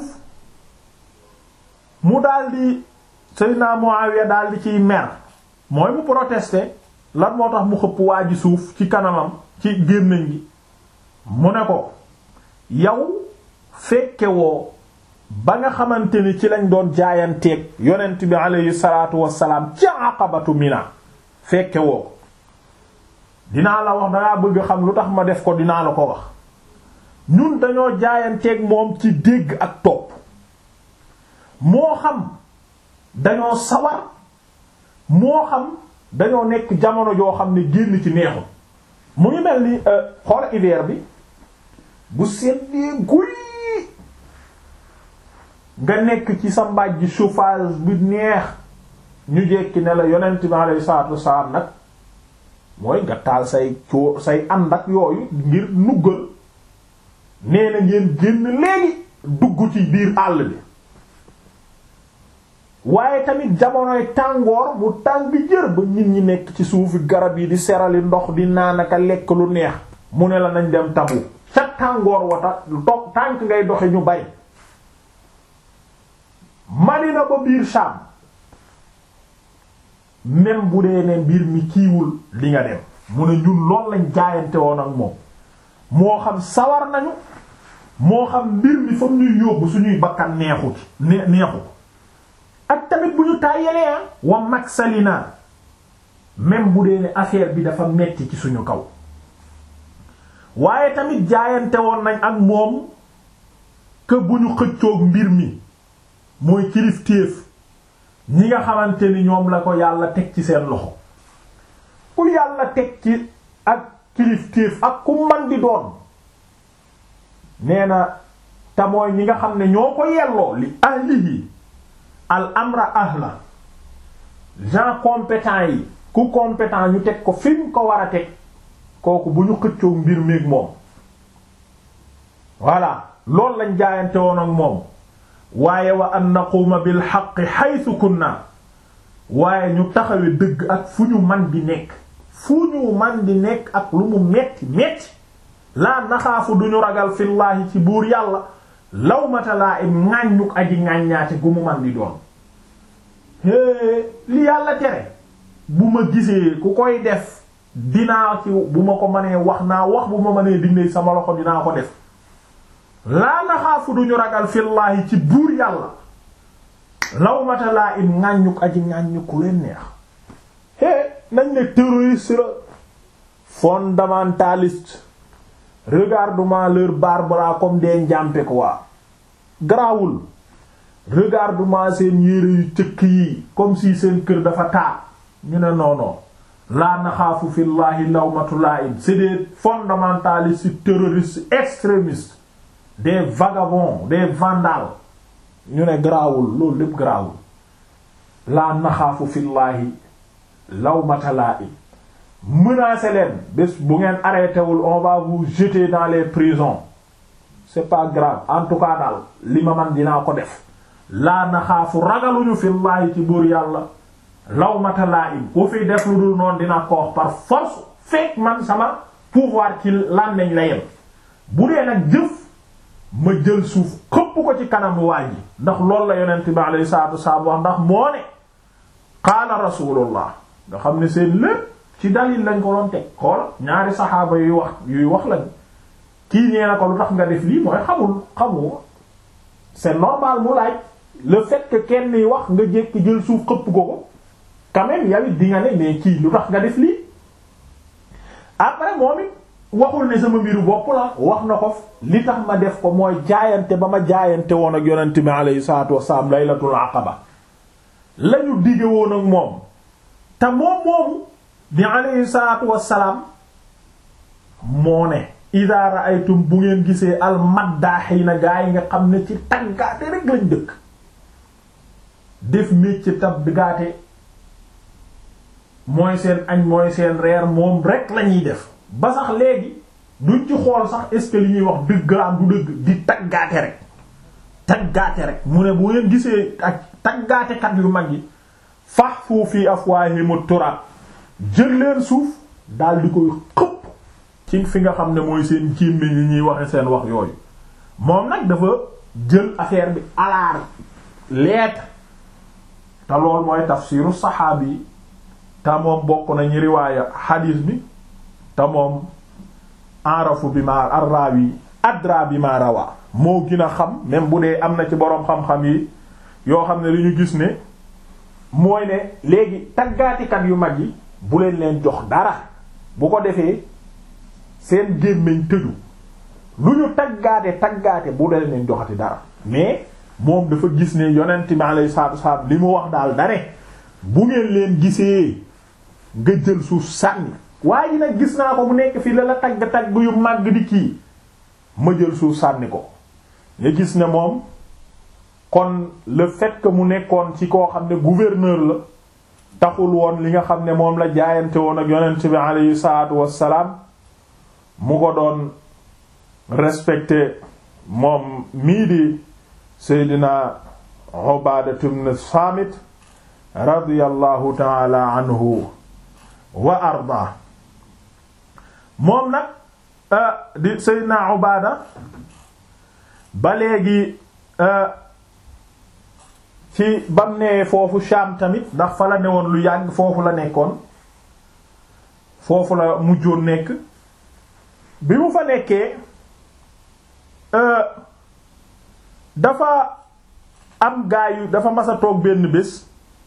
mu daldi Seydina Muawiya daldi ciy mer mooy mu protester lan moo tax mu xëpp waa ji suuf ci kanamam ci gémmiñ gi mu ne ko yow fekke woo ba nga xamante ni ci lañ doon jaayanteeg yonent bi aleyhi salaatu wassalaam ci aqabatu mina fekke woo ko dinaa la wax dangaa bëgg xam lu tax ma def ko dinaa la ko wax ñun dañoo jaayanteeg moom ci dégg ak topp moo xam dañoo sawar moo xam dañoo nekk jamono joo xam ne génn ci neexul mu ngi mel ni xool hiver bi bu seddee guy nga nekk ci sa mbaaj ji chauffage bi neex ñu jekki ne la yonent bi alayhi salaatu wassalaam nag mooy nga taal say coo say ànd ak yooyu ngir nuggal nee na ngeen génn léegi dugg ci biir àll bi waaye tamit jamonoy tàngoor mu tàng jër ba nit ñi nekk ci suufi garab yi di serali ndox di naanaka lekk lu neex mu ne la nañ dem tabu ca tàngoor wata dox tànk ngay doxe ñu bay Madina ba biir Sham même bu dee ne mbir mi kiiwul li nga dem mu ne ñun lool lañ jaayante woon ak moom moo xam sawar nañu moo xam mbir mi fam ñuy yóbbu suñuy bakkan neexut ne neexu ak tamit bu ñu tàyyalee wa maksalina même bu dee ne affaire bi dafa metti ci suñu kaw waaye tamit jaayante woon nañ ak moom que bu ñu xëccoog mbir mi mooy kilifteef ñi nga xamante ni ñoom la ko yàlla teg ci seen loxo ku yàlla teg ci ak kilifteef ak ku man di doon nee na te mooy ñi nga xam ne ñoo ko yelloo li ahlihi al amra ahla gens compétents yi ku compétent ñu teg ko fi mu ko war a teg kooku bu ñu xëccoo mbir meeg moom voilà loolu lañ jaayante woon ak moom waaye wa an naquuma bil haqqi haythu kunna waaye ñu taxawe dëgg ak fu ñu man di nekk fu ñu man di nekk ak lu mu metti metti laa naxaafu duñu ragal fillaahi ci buur yàlla lawmata laa im ŋàññuk aji ŋàññaate gu mu man di doon é li yàlla tere bu ma gisee ku koy def dinaa ci bu ma ko mënee wax naa wax bu ma mënee dindi sama loxo dinaa ko def laa naxaafu duñu ragal fillaahi ci buur yàlla lawmata laa im ŋàññuk aji ŋàññuku leen neex é nañ ne terroriste la fondamentaliste regarde-moi leur barbara comme des njàmpe quoi garaawul regarde-moi seen yére yu cëkk yi comme si seen kër dafa taa ñu ne non non laa naxaafu fillahi lawmatu laa'im c'est des fondamentalistes terroristes extrémistes des vagabonds des vandales ñu ne garaawul loolu lépp garaawul laa naxaafu fillahi lawmata laa'im menacé leen bés bu ngeen arrêté wul on va vous jeter dans les prisons c'est pas grave en tout cas daal li ma man dinaa ko def laa naxaafu ragaluñu fillaahi ci buur yàlla lawmata laa'im ku fi def lu dul noonu dinaa ko wax par force fekk man sama pouvoir ci làmmiñ la yem bu dee nag jëf ma jël suuf xëpp ko ci kanam waa ji ndax loolu la yonent bi alayhi salaatu wasalaam wax ndax moo ne qaala rasulullah nga xam ne seen lépp ci dalil lañ ko doon teg xool ñaari saxaaba yuy wax yuy wax lañ kii nee na ko lu tax nga def lii mooy xamul xamu c'est normal mu laaj le fait que kenn yi wax nga jékki jël suuf xëpp ko ko quand même yow it di nga ne mais kii lu tax nga def lii après moom it waxul ne sama mbiru bopp la wax na ko li tax ma def ko mooy jaayante ba ma jaayante woon ak yonent bi alayhi salaatu wassalaam laylatul aqaba lañu dige woon ak moom te moom moomu bi alayhi salaatu wassalaam moo ne idaa ra'aytum bu ngeen gisee al maddaaxiina gaa yi nga xam ne ci taggaate rek lañ dëkk def métier taggaate mooy seen añ mooy seen reer moom rek lañuy def ba sax léegi duñ ci xool sax est-ce que li ñuy wax dëgg la am du dëgg di taggaate rek taggaate rek mu ne bu ngeen gisee ak taggaatekat yu mag yi fahfu fi afwaahim turab jël leen suuf daal di koy xëpp ci fi nga xam ne mooy seen jémme yi ñuy waxe seen wax yooyu moom nag dafa jël affaire bi alaar lettre te lool mooy tafsiru saxaabi yi te moom bokk na ñu riwaaya xadiis bi te moom arafu bi ma arraawi adra bi ma rawa moo gën a xam même bu dee am na ci boroom xam-xam yi yoo xam ne li ñu gis ne mooy ne léegi taggaatikat yu mag yi bu leen leen jox dara bu ko defee seen gémmiñ tëju lu ñu taggaate taggaate bu leen leen joxati dara mais moom dafa gis ne yonent bi alayhi salaatu wasallam li mu wax daal dane bu ngeen leen gisee nga jël suuf sànni waaye ji nag gis naa ko mu nekk fii la la tagg tagg yu màgg di kii ma jël suuf sànni ko nga gis ne moom kon le fait que mu nekkoon ci koo xam ne gouverneur la taxul woon li nga xam ne moom la jaayante woon ak yonent bi alayhi salaatu wassalaam mu ko doon respecté moom mii di Seydina Ubaadatu ibn Saamit radiyallahu taala anhu wa arda moom nag di Seydina Ubaada ba léegi ci bam nee foofu Shaam tamit ndax fa la newoon lu yàgg foofu la nekkoon foofu la mujjoon nekk bi mu fa nekkee dafa am gaayu dafa mas a toog benn bés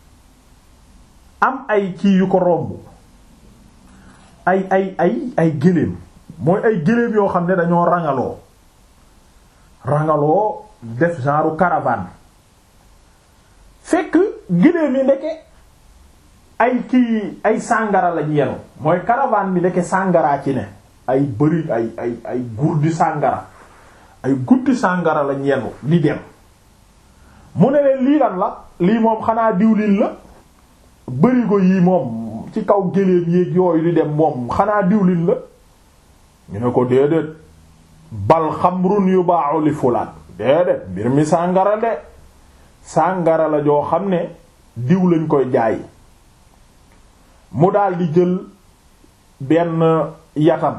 am ay kii yu ko romb ay ay ay ay gëléem mooy ay gëléem yoo xam ne dañoo rangaloo rangaloo def genre caravane fekk gëléem yi ndeke ay kii ay sàngara lañ yenu mooy caravane bi ndeke sàngaraa ci ne ay bëri ay ay ay gurdi sàngara ay guddi sàngara lañ yenu di dem mu ne leen lii lan la lii moom xanaa diwlin la bërigo yii moom ci kaw géléem yéeg yooyu di dem moom xanaa diwlin la ñu ne ko déedéet bal xamrun yuba'u li fulaan déedéet mbir mi sàngara de sàngara la joo xam ne diw lañ koy jaay mu daal di jël benn yatam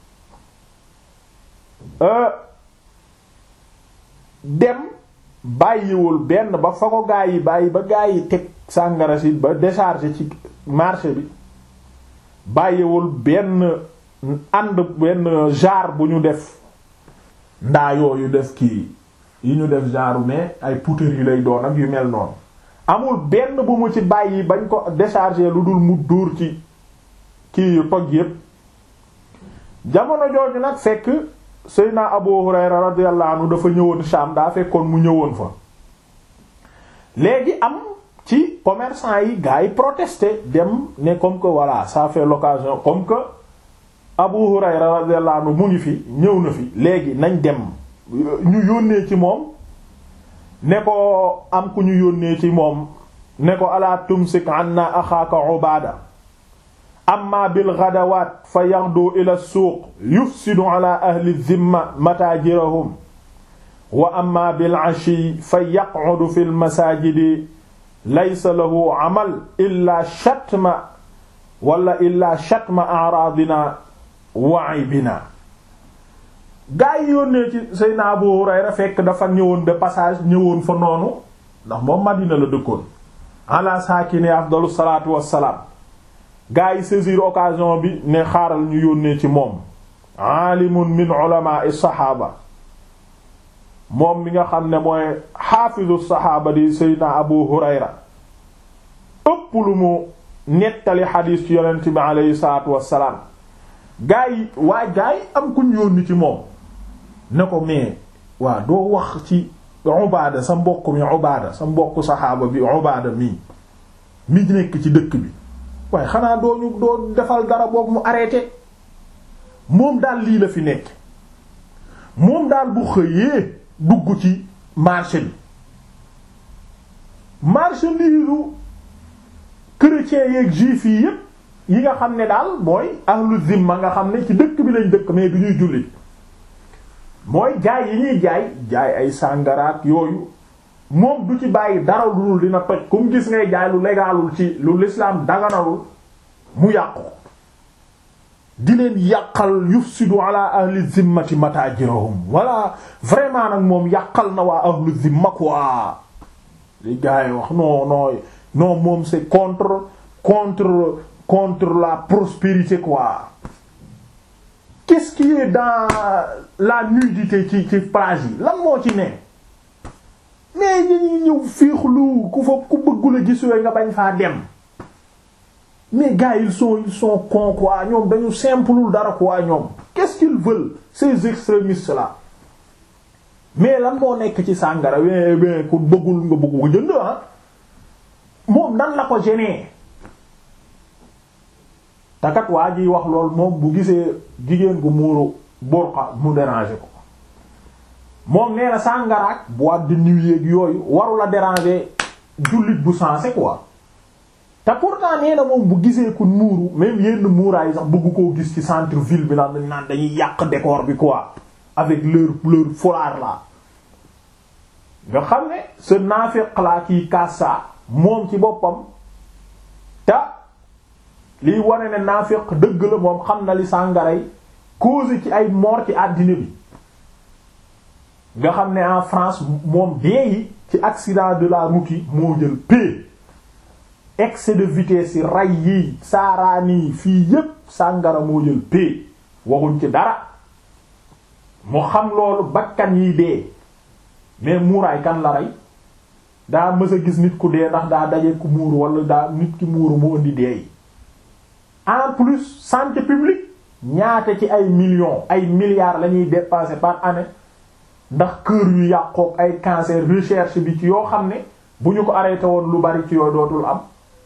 dem bàyyiwul benn ba fa ko gaa yi bàyyi ba gaa yi teg sàngara si ba décharger ci marché bi bàyyiwul benn ànd benn genre bu ñu def ndaa yooyu def kii yi ñu def genre mais ay poutres yi lay doon ak yu mel noonu amul benn bu mu ci bàyyi bañ ko décharger lu dul mu dóor ci kii yu toj yépp jamono jooju nag fekk Seydina Abu Hurayra radiyallahu anhu dafa ñëwoon Sham daa fekkoon mu ñëwoon fa léegi am ci commerçant yi gars yi protester dem ne comme que voilà ça fait l'occasion comme que Abu Hurayra radiyallahu anhu mu ngi fi ñëw na fi léegi nañ dem ñu yónnee ci moom ne ko am ku ñu yónnee ci moom ne ko ala tumsik anna axaaka Ubaada amma bil ghadawaat fa yaxdu ila suuq yufsidu ala ahli dhimma mataajirahum wa amma bil ashi fa yaq'udu fil masaajidi laysa lahu amal illa shatma wala illa shatma a'raadina wa aybina gaa yi yónnee ci Seydina Abu Hurayra fekk dafa ñëwoon de passage ñëwoon fa noonu ndax moom Madina la dëkkoon ala saakini afdalu salaatu wassalaam gaa yi saisir occasion bi ne xaaral ñu yónnee ci moom aalimun min ulama'i saxaaba moom mi nga xam ne mooy xaafizu saxaaba di Seydina Abu Hurayra ëpp lu mu nettali xadiis ci yonent bi aleyhi salaatu wassalaam gaa yi waa gaa yi am kuñ yónni ci moom ne ko mais waa doo wax ci Ubaada sa mbokk mi Ubaada sa mbokk saxaaba bi Ubaada mii mi nekk ci dëkk bi waaye xanaa doo ñu doo defal dara boog mu arrêté moom daal lii la fi nekk moom daal bu xëyee dugg ci marché bi marchandise chrétiens yeeg juifs yi yépp yi nga xam ne daal mooy ahlu zimma nga xam ne ci dëkk bi lañ dëkk mais du ñuy jullit mooy jaay yi ñuy jaay jaay ay sàngaraat yooyu moom du ci bàyyi dara lu dul dina toj comme gis ngay jaay lu légalul ci lu l'islam daganalul mu yàqu di leen yàqal yufsidu ala ahli zimmati matajirahum wala vraiment nag moom yàqal na waa ahlu zimma quoi li gars yi wax non non non moom c'est contre contre contre la prospérité quoi qu'est-ce qui est dans la nudité ci ci plage yi lan moo ci ne mais dañuy ñëw fiixlu ku fa ku bëggula gis yooyu nga bañ faa dem mais gars ils sont ils sont cons quoi ñoom dañu simplul dara quoi ñoom qu'est-ce qu'ils veulent ces extrémistes là mais lan moo nekk ci sàngara we we ku bëggul nga bëgg ko jënd ah moom nan la ko gêner takat waa jiy wax lool moom bu gisee jigéen gu muuru burqa mu déranger ko moom nee na sàngaraak boîte de nuit yeeg yooyu warula déranger jullit bu sensé quoi te pourtant nee na moom bu gisee ku muuru même yenn muuraay sax bëgg koo gis ci centre ville bi naan naan dañuy yàq décor bi quoi avec leur leur foulard là nga xam ne ce naafiq la kii kassa moom ci boppam te liy wane ne naafiq dëgg la moom xam na li sàngaray cause ci ay mort ci àddina bi nga xam ne en France moom dee yi ci accident de la route yi moo jël p excès de vitesse yi ray yi saaraani yi fii yépp sàngara moo jël p waxuñ ci dara mu xam loolu bakkan yi dee mais muuraay kan la rey daa mës a gis nit ku dee ndax daa daje ku muuru wala daa nit ki muuru mu indi dee yi en plus santé publique ñaata ci ay millions ay milliards la ñuy dépenser par année ndax kër yu yàqook ay cancer recherche bi ci yoo xam ne bu ñu ko arrêté woon lu bari ci yooyu dootul am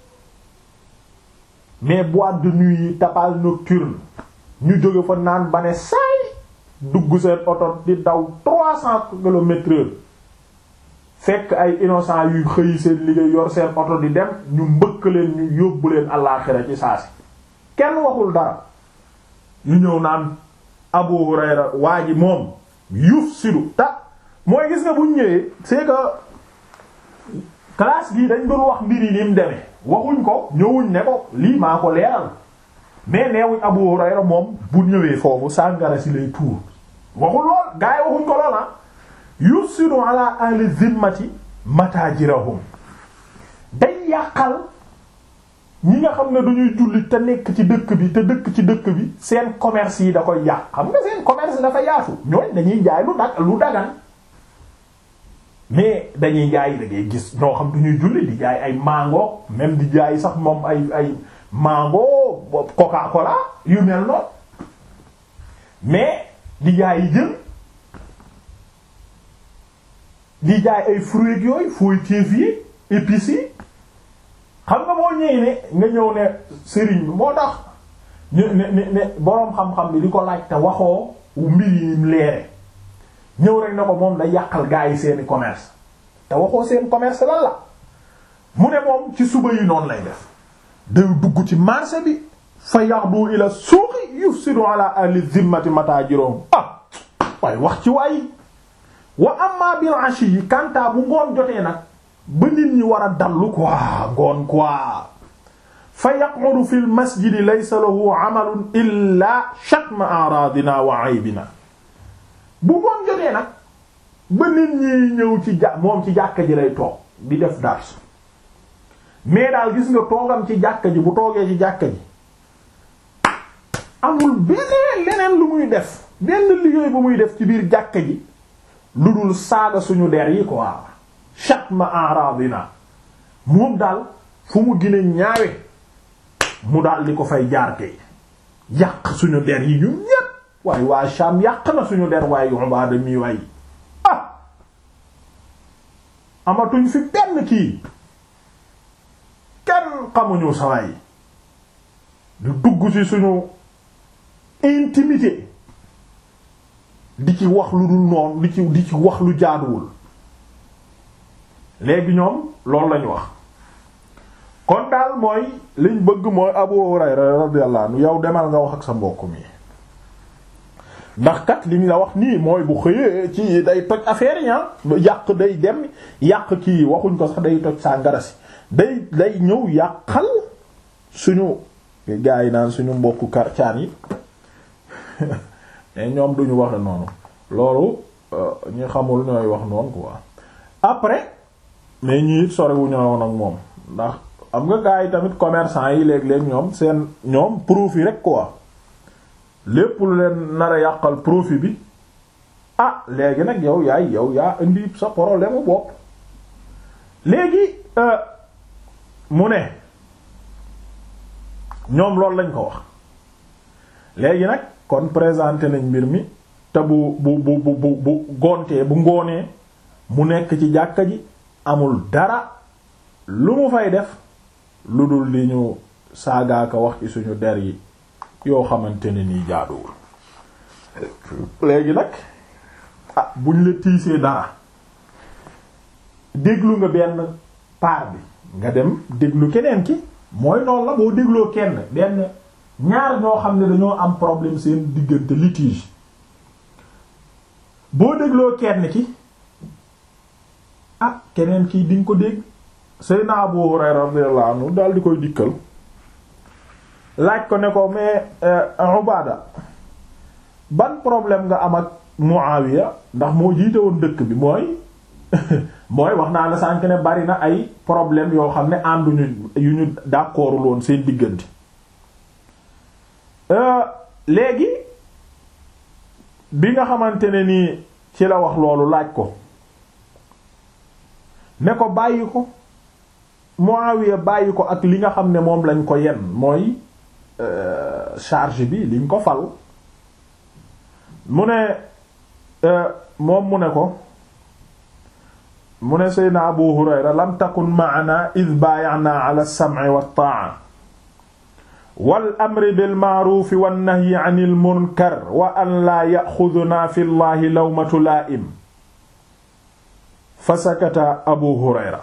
mais boîte de nuit yi tapage nocturne ñu jóge fa naan ba ne saay dugg seen oto di daw trois cents kilomètres heure fekk ay innocent yuy xëy seen liggéey yor seen oto di dem ñu mbëkk leen ñu yóbbu leen àllaaxira ci saa si kenn waxul dara ñu ñëw naan Abu Hurayra waa ji moom yuf sidu ta mooy gis nga buñ ñëwee c'est que classe gi dañ doon wax mbir yi ni mu demee waxuñ ko ñëwuñ ne ko lii maa ko leeral mais neewuñ Abu Hurayra moom bu ñëwee foofu sàngara si lay tuur waxul lool gaa yi waxuñ ko lool ah yusiru ala ahli zimmati matajirahum day yàqal ñi nga xam ne duñuy jullit te nekk ci dëkk bi te dëkk ci dëkk bi seen commerce yi da koy yàq xam nga seen commerce dafa yaatu ñooñ dañuy jaay lu dag lu dagan mais dañuy jaay da ngay gis ñoo xam duñuy jullit di jaay ay mango même di jaay sax moom ay ay mango coca cola yu mel noonu mais di jaay yi jën di jaay ay fruits yooyu fooyteef yi épices yi xam nga boo ñëwee ne nga ñëw ne sëriñ bi moo tax ne ne ne boroom xam-xam bi di ko laaj te waxoo mbir yi leere ñëw rek ne ko moom da yàqal gaa yi seeni commerce te waxoo seen commerce lan la mu ne moom ci suba yi noonu lay def day dugg ci marché bi fa yaxdu ila suuqi yufsidu ala ahli zimmati matajirum ah waaye wax ci waay wa amma bil ashi yi kanta bu ngoon jotee nag ba nit ñi war a dallu quoi ngoon quoi fa yaqudu fi l masjidi laysa lahu amalun illa shatma aradina wa aybina bu ngoon jotee nag ba nit ñi ñëw ci ja moom ci jàkka ji lay toog di def dars mais daal gis nga toogam ci jàkka ji bu toogee ci jàkka ji amul beneen leneen lu muy def benn liggéey bu muy def ci biir jàkka ji lu dul saaga suñu der yi quoi shatma aradina moom daal fu mu gën a ñaawe mu daal di ko fay jaar kay yàq suñu der yi ñun ñépp waaye waa Sham yàq na suñu der waaye Ubaada mi waay ah amatuñ fi benn kii kenn xamuñu sawaay di dugg ci suñu intimité di ci wax lu dul noonu di ci di ci wax lu jaaduwul léegi ñoom loolu lañu wax kon daal mooy liñ bëgg mooy Abu Hurayra radiyallahu anhu yow demal nga wax ak sa mbokk mi ndax kat liñ la wax nii mooy bu xëyee ci day toj affaire yi yàq day dem yàq kii waxuñ ko sax day toj saa ngarasi day day ñëw yàqal suñu gaa yi naan suñu mbokku karcaan yi mais ñoom duñu waxe noonu loolu ñu xamul ñooy wax noonu quoi après mais ñi it sorewuñu woon ak moom ndax am nga gaa yi tamit commerçant yi léeg-léeg ñoom seen ñoom profit rek quoi lépp lu leen nar a yàqal profit bi ah léegi nag yow yaay yow yaa indi sa problème bopp léegi mu ne ñoom loolu lañ ko wax léegi nag kon présenté nañ mbir mi te bu bu bu bu bu gontee bu ngoonee mu nekk ci jàkka ji amul dara lu mu fay def lu dul li ñu saagaaka wax ci suñu der yi yoo xamante ne nii jaaduwul léegi nag ah buñ la tiisee dara déglu nga benn paar bi nga dem déglu keneen ki mooy noonu la boo dégloo kenn benn ñaar ñoo xam ne dañoo am problème seen diggante litige boo dégloo kenn ki ah keneen kii di nga ko dégg Seydina Abu Hurayra radiyallahu anhu daal di koy dikkal laaj ko ne ko mais Ubaada ban problème nga am ak Muawiya ndax moo jiite woon dëkk bi mooy mooy wax naa la sànk ne bari na ay problème yoo xam ne ànduñu yu ñu d'accordul woon seen diggante léegi bi nga xamante ne nii ci la wax loolu laaj ko ne ko bàyyi ko Muawiya bàyyi ko ak li nga xam ne moom lañ ko yen mooy charge bi liñ ko fal mu ne moom mu ne ko mu ne Seydina Abu Hurayra lam takun ma'ana id baaya'na ala as-sam'i wat-ta'a wal amri bil ma'ruf wan nahyi 'anil munkar wa an la ya'khudhuna fi llahi lawmatu laa'im fa sakata Abu Hurayra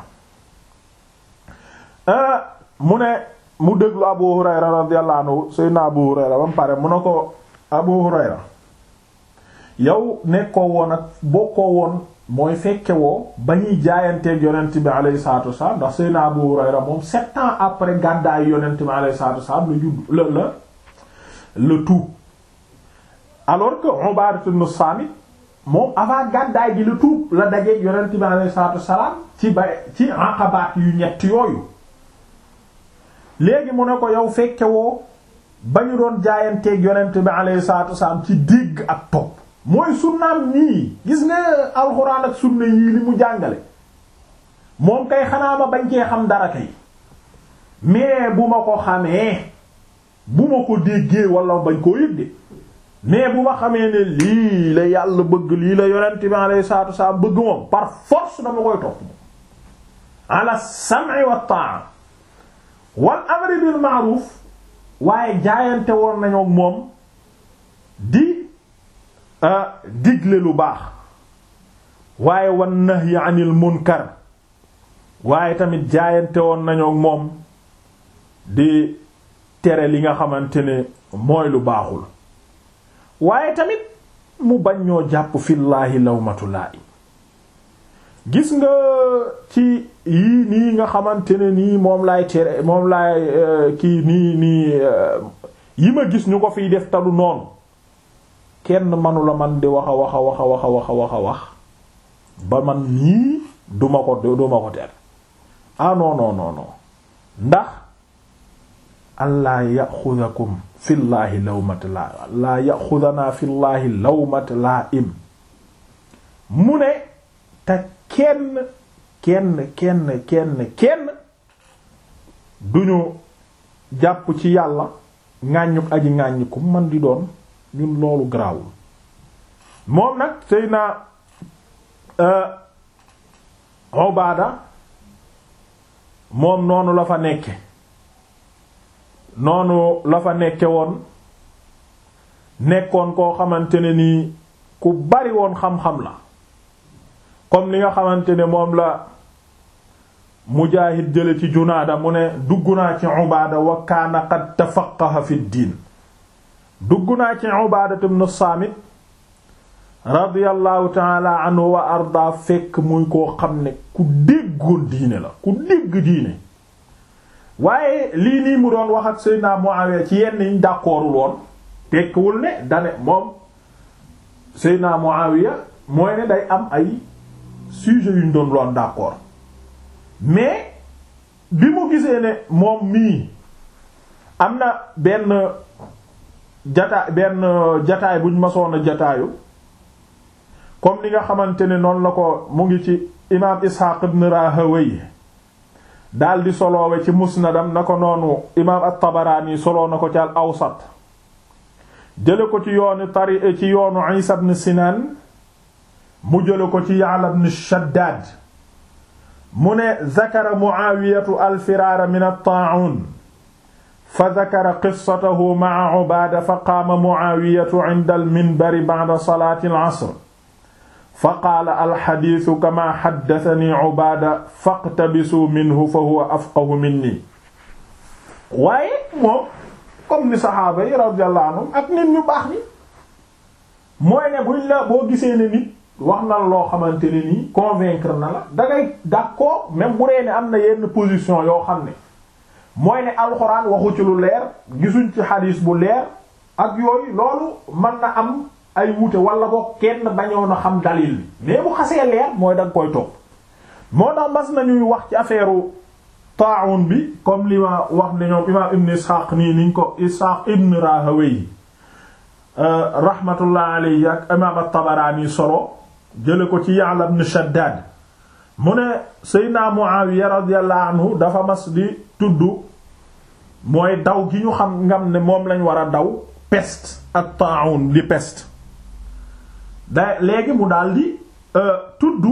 mu ne mu déglu Abu Hurayra radiyallahu anhu Seydina Abu Hurayra ba mu pare mu ne ko Abu Hurayra yow nekkoo woon ak bokkoo woon mooy fekke woo ba ñuy jaayanteeg yonent bi alayhi salaatu wasalaam ndax Seydina Abu Hurayra moom sept ans après gàddaay yonent bi alayhi salaatu wasalaam la judd la la le tout alors que Ubaadatu ibn Saamit moom avant gàddaay gi le tout la dajeeg yonent bi alayhi salaatu wasalaam ci ba ci aqabaat yu ñett yooyu léegi mu ne ko yow fekke woo ba ñu doon jaayanteeg yonent bi alayhi salaatu wasalaam ci dégg ak topp mooy sunnaam nii gis nga alxuraan ak sunna yii li mu jàngale moom kay xanaa ma bañ cee xam dara kay mais bu ma ko xamee bu ma ko déggee wala bañ koo yëg de mais bu ma xamee ne lii la yàlla bëgg lii la yonent bi alayhi salaatu wasalaam bëgg moom par force dama koy topp moom ala sam'i wa ta'a wal amri bil ma'ruf waaye jaayante woon nañu ak moom di digle lu baax waaye wan nahyi anil munkar waaye tamit jaayante woon nañu ak moom di tere li nga xamante ne mooy lu baaxul waaye tamit mu bañ ñoo jàpp fillaahi lawmatu laa'im gis nga ci yii nii nga xamante ne nii moom laay tere moom laay kii nii nii yi ma gis ñu ko fiy def talu noonu kenn manula man di wax a wax a wax a wax a wax a wax a wax ba man nii duma ko duma ko tere ah non non non non ndax allah yaxudakum fillaahi lawmat la allah yaxudanaa fillaahi lawmat laa im mu ne te kenn kenn kenn kenn kenn duñu jàpp ci yàlla ŋàññuk aji ŋàññiku man di doon ñun loolu garaawul moom nag sëy na Ubaada moom noonu la fa nekke noonu la fa nekke woon nekkoon koo xamante ne nii ku bari woon xam-xam la comme li nga xamante ne moom la Mujaahid jële ci Junaada mu ne dugg naa ci Ubaada wa kaana qad tafaqqaha fi diin dugg naa ci Ubaada ibn Saamit radiyallahu taala anhu wa arda fekk muy koo xam ne ku déggoon diine la ku dégg diine waaye lii nii mu doon wax ak Seydina Muawiya ci yenn yiñ d'accordul woon tekkiwul ne dane moom Seydina Muawiya mooy ne day am ay sujet yuñ doon loon d'accord mais bi mu gisee ne moom mii am na benn jataay benn jataay buñ masoon a jataayu comme ni nga xamante ne noonu la ko mu ngi ci imaam Isxaaq ibn Rahawayh daal di soloowe ci musnadam na ko noonu imaam at-Tabaraani soloo na ko ci al awsat jële ko ci yoonu tari ci yoonu Isa ibn Sinaan mu jële ko ci Ya'la ibn Shaddaad mu ne zakara Mu'aawiyatu al-firaara min at-taa'uun fa zakara qissatahu ma'a Ubaada fa qaama Mu'aawiyatu 'inda al-minbari ba'da salaati al-'asr fa qaala alxadiisu kama xaddatani Ubaada faqtabisuu minhu fa huwa afqahu minni waaye moom comme ni saxaaba yi radiyallahu anhum ak nit ñu baax ni mooy ne buñ la boo gisee ne nit wax na la loo xamante ne nii convaincre na la dangay d'accord même bu dee ne am na yenn position yoo xam ne mooy ne alxuraan waxu ci lu leer gisuñ ci xadiis bu leer ak yooyu loolu mën na am ay wuute wala boo kenn bañoon a xam dalil bi mais bu xasee leer mooy danga koy topp moo tax mas nañuy wax ci affaire taa'un bi comme li ma wax ne ñoom imaam ibn Ishaq nii niñ ko Ishaq ibn Rahawayh rahmatullah alayhi ak imaam at-Tabarani solo jële ko ci Ya'la ibn Shaddad mu ne Seydina Muawiya radiyallahu anhu dafa mas di tudd mooy daw gi ñu xam ngam ne moom lañ war a daw peste ak taa'un di peste da léegi mu daldi tudd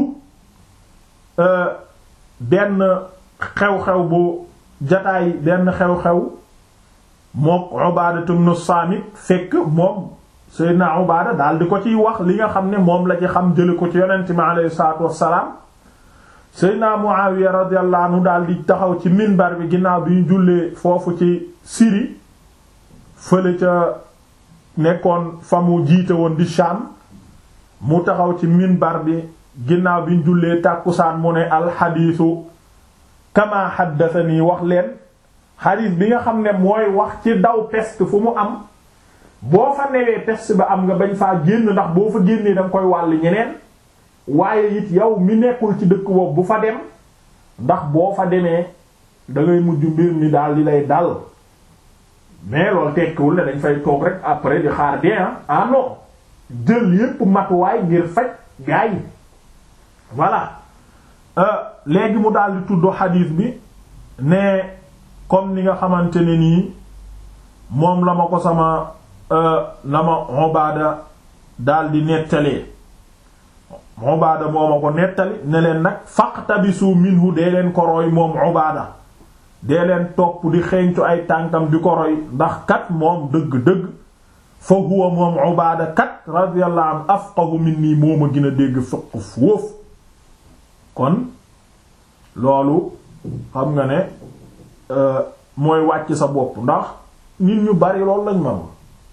benn xew-xew bu jataay benn xew-xew mook Ubaada ibn Saamit fekk moom Seydina Ubaada daal di ko ciy wax li nga xam ne moom la ci xam jële ko ci yonent mi alayhi salaatu wassalaam Seydina Muawiya radiyallahu anhu daal di taxaw ci minbar bi ginnaaw bi ñu jullee foofu ci Syrie fële ca nekkoon fa mu jiite woon di Sham mu taxaw ci minbar bi ginnaaw bi ñu jullee tàkkusaan mu ne alxadiisu kama xaddathani wax leen xadiis bi nga xam ne mooy wax ci daw peste fu mu am boo fa newee peste ba am nga bañ faa génn ndax boo fa génnee danga koy wàll ñeneen waaye it yow mi nekkul ci dëkk boobu bu fa dem ndax boo fa demee dangay mujj mbir mi daal di lay dal mais loolu tekkiwul ne dañ fay toog rek après di xaar dee ah non jël yépp matuwaay ngir faj gaa yi voilà léegi mu daal di tudd xadiis bi ne comme ni nga xamante ne nii moom la ma ko sama la ma Ubaada daal di nettalee Ubaada moo ma ko nettali ne leen nag faqtabisu minhu dee leen ko roy moom Ubaada dee leen topp di xeeñcu ay tànkam di ko roy ndax kat moom dëgg-dëgg fa huwa moom Ubaada kat radiyallahu anhu afqahu minni moo ma gën a dégg fiq foofu kon loolu xam nga ne mooy wàcc sa bopp ndax nit ñu bari loolu lañ mënul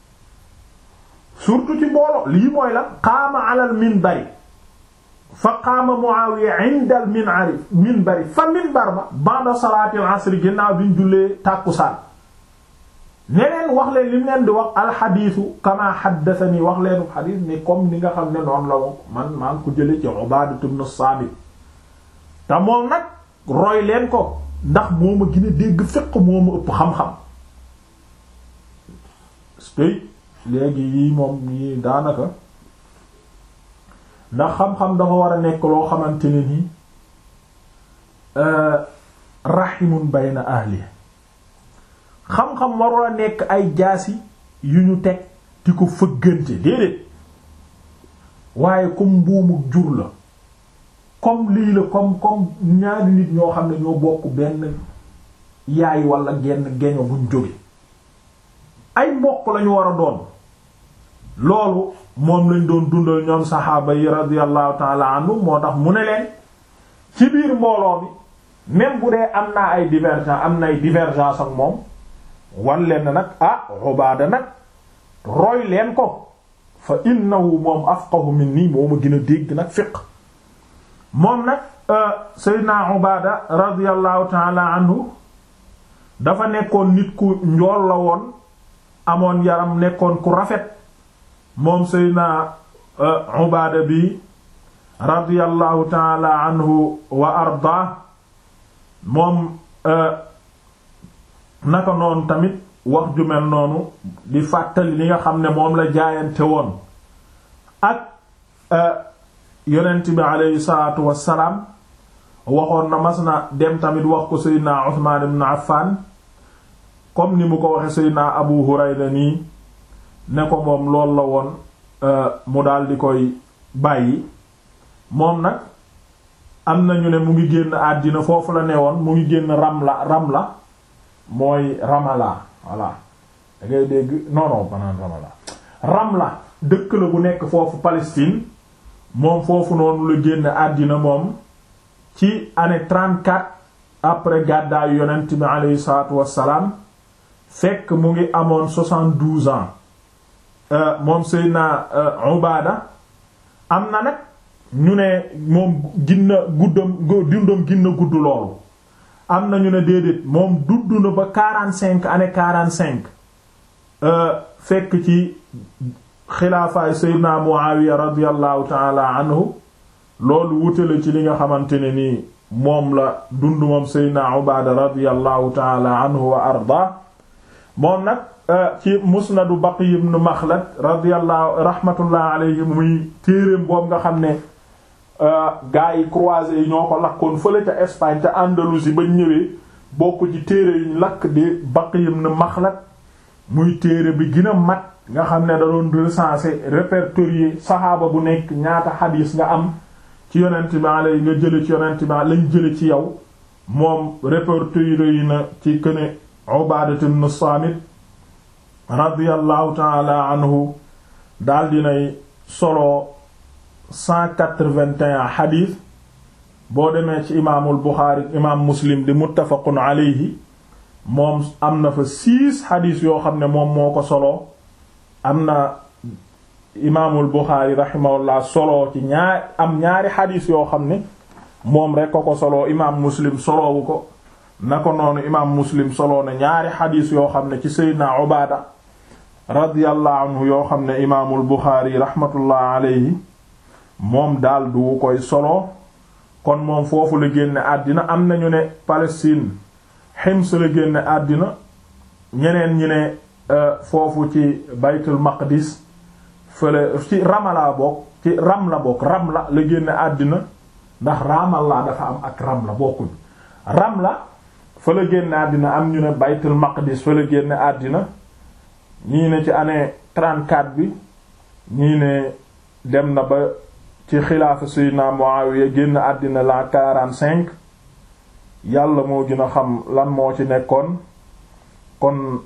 surtout ci mbooloo lii mooy la qaama alal minbari fa qaama Muawiya inda al minbari minbari fa minbar ba ba'da salaati al asr ginnaaw bi ñu jullee tàkkusaan neneen wax leen li mu leen di wax alxadiisu kama xaddathani wax leenu xadiis ni comme ni nga xam ne noonu la wax man maa ngi ko jële ci Ubaadatu ibn Saamit te moom nag roy leen ko ndax moo ma gën a dégg fiq moo ma ëpp xam-xam spey léegi yii moom yii daanaka ndax xam-xam dafa war a nekk loo xamante ne ni rahimun bayna ahli xam-xam warul a nekk ay jaasi yu ñu teg di ko fëggante déedéet waaye comme mbuumu jur la comme lii la comme comme ñaari nit ñoo xam ne ñoo bokk benn yaay wala genn geño buñ jóge ay mbokk lañu war a doon loolu moom lañ doon dundal ñoom saxaaba yi radiyallahu taala anhu moo tax mu ne leen ci biir mbooloo bi même bu dee am naa ay divergence am na ay divergence ak moom wan leen nag ah Ubaada nag roy leen ko fa innahu moom afqahu minni moo ma gën a dégg nag fiq moom nag Seydina Ubaada radiyallahu taala anhu dafa nekkoon nit ku njool la woon amoon yaram nekkoon ku rafet moom Seydina Ubaada bi radiyallahu taala anhu wa arda moom naka noonu tamit wax ju mel noonu di fàttali li nga xam ne moom la jaayante woon ak yonent bi aleyhi salaatu wassalaam waxoon na mas na dem tamit wax ko seydina Usmaan ibn Affan comme ni mu ko waxe seydina Abu Hurayra nii ne ko moom loolu la woon mu daal di koy bàyyi moom nag am nañu ne mu ngi génn àddina foofu la ne woon mu ngi génn Ramla Ramla mooy Ramala voilà da ngay dégg non non banaan Ramala Ramla dëkk la bu nekk foofu Palestine moom foofu noonu la génn àddina moom ci année 34 après gàddaayu yonent bi aleyhi salaatu wassalaam fekk mu ngi amoon 72 ans moom Seydina Ubaada am na nag ñu ne moom ginna guddam dundam ginna gudd loolu am na ñu ne déedéet moom dudd na ba 45 année 45 fekk ci xilaafaay Seydina Muawiya radiyallahu taala anhu loolu wutale ci li nga xamante ne nii moom la dund moom Seydina Ubaada radiyallahu taala anhu wa arda moom nag ci musnadu Baqi ibn Makhlad radiyallahu rahmatullah alayhi muy téereem boobu nga xam ne gaa yi croisés yi ñoo ko lakkoon fële ca Espagne ca Andalousie ba ñëwee bokk ci téere yuñ lakk di Baqi ibn Makhlad muy téere bi gën a mat nga xam ne da doon recenser répertorier saxaaba bu nekk ñaata xadiis nga am ci yonent bi alay nga jële ci yonent bi lañ jële ci yow moom répertorier yi na ci këne Ubadat ibn Samit radiyallahu taala anhu daal dinay solo cent quatre-vingt-un xadiis boo demee ci imaamul Buxaari imaam Muslim di muttafaqun alayhi moom am na fa six xadiis yoo xam ne moom moo ko solo am na imaamul Buxaari rahimahullah solo ci ñaar am ñaari xadiis yoo xam ne moom rekk ko ko solo imaam Muslim solowu ko na ko noonu imaam Muslim solo na ñaari xadiis yoo xam ne ci Seydina Ubaada radiyallahu anhu yoo xam ne imaamul Buxaari rahmatullah alayhi moom daal du koy solo kon moom foofu la génne àddina am nañu ne Palestine Hims la génne àddina ñeneen ñi ne foofu ci baytul maqdis fële ci Ramala bokk ci Ramla bokk Ramla la génne àddina ndax Ramallah dafa am ak Ramla bokkuñ Ramla fa la génne àddina am ñu ne baytul maqdis fa la génne àddina ñii ne ci année 34 bi ñii ne dem na ba ci xilaafa Sayyidina Muawiya génn àddina la 45 yàlla moo gën a xam lan moo ci nekkoon kon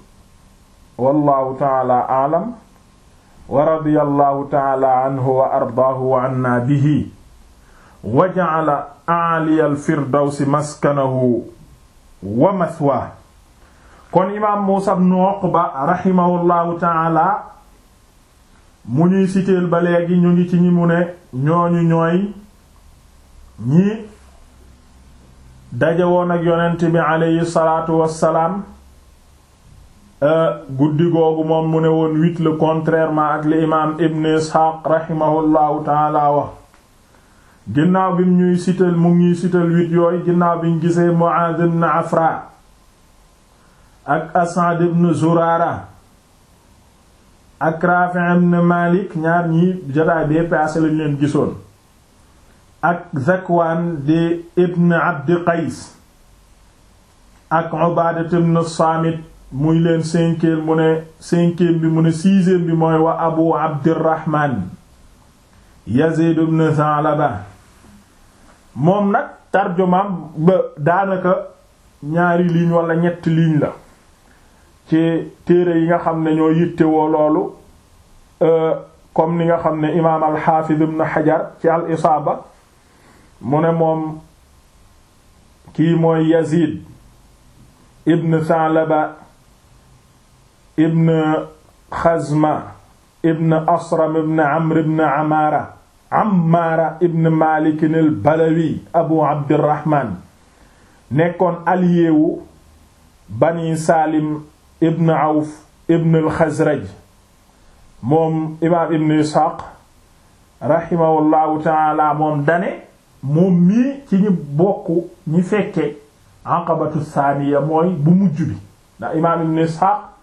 wallahu taala aalam wa radiyallahu taala anhu wa ardaahu wa anna bihi wa ja'ala a'aliya al-firdawsi maskanahu wa mathwaahu kon imaam Muusaa ibn Uqba rahimahullahu taala mu ñuy siteel ba léegi ñu ngi ci ñi mu ne ñooñu ñooy ñi daje woon ak yonent bi aleyhi salaatu wassalaam guddi googu moom mu ne woon huit le contrairement ak li imaam Ibn Isxaaq rahimahullahu taala wax ginnaaw bi ñuy sital mu ngi ñuy sital huit yooyu ginnaaw bi ñu gisee Muaaz ibn Afra ak As'ad ibn Zurara ak Rafi' ibn Malik ñaar ñi jotaay bee paase lañ leen gisoon ak Zakwaan di ibn Abdi Qays ak Ubaada ibn Saamit muy leen cinquième mu ne cinquième bi mu ne sixième bi mooy wa Abu Abdirrahman Yazid ibn Tha'laba moom nag tarjumaam ba daanaka ñaari ligne wala ñetti ligne la ci téere yi nga xam ne ñoo yittewoo loolu comme ni nga xam ne imaam al-Hafiz ibn Hajar ci al-Isaaba mu ne moom kii mooy Yazid ibn Tha'laba ibn Xazma ibn Asram ibn Amr ibn Amaara Ammaara ibn Maalik al-Balawi Abu Abdirrahman nekkoon allié wu Bani Saalim ibn Awf ibn al-Xazraj moom imaam ibn Isxaaq rahimahullahu taala moom dane moom mii ci ñi bokk ñi fekke aqabatu saaniya mooy bu mujj bi ndax imaam ibn Isxaaq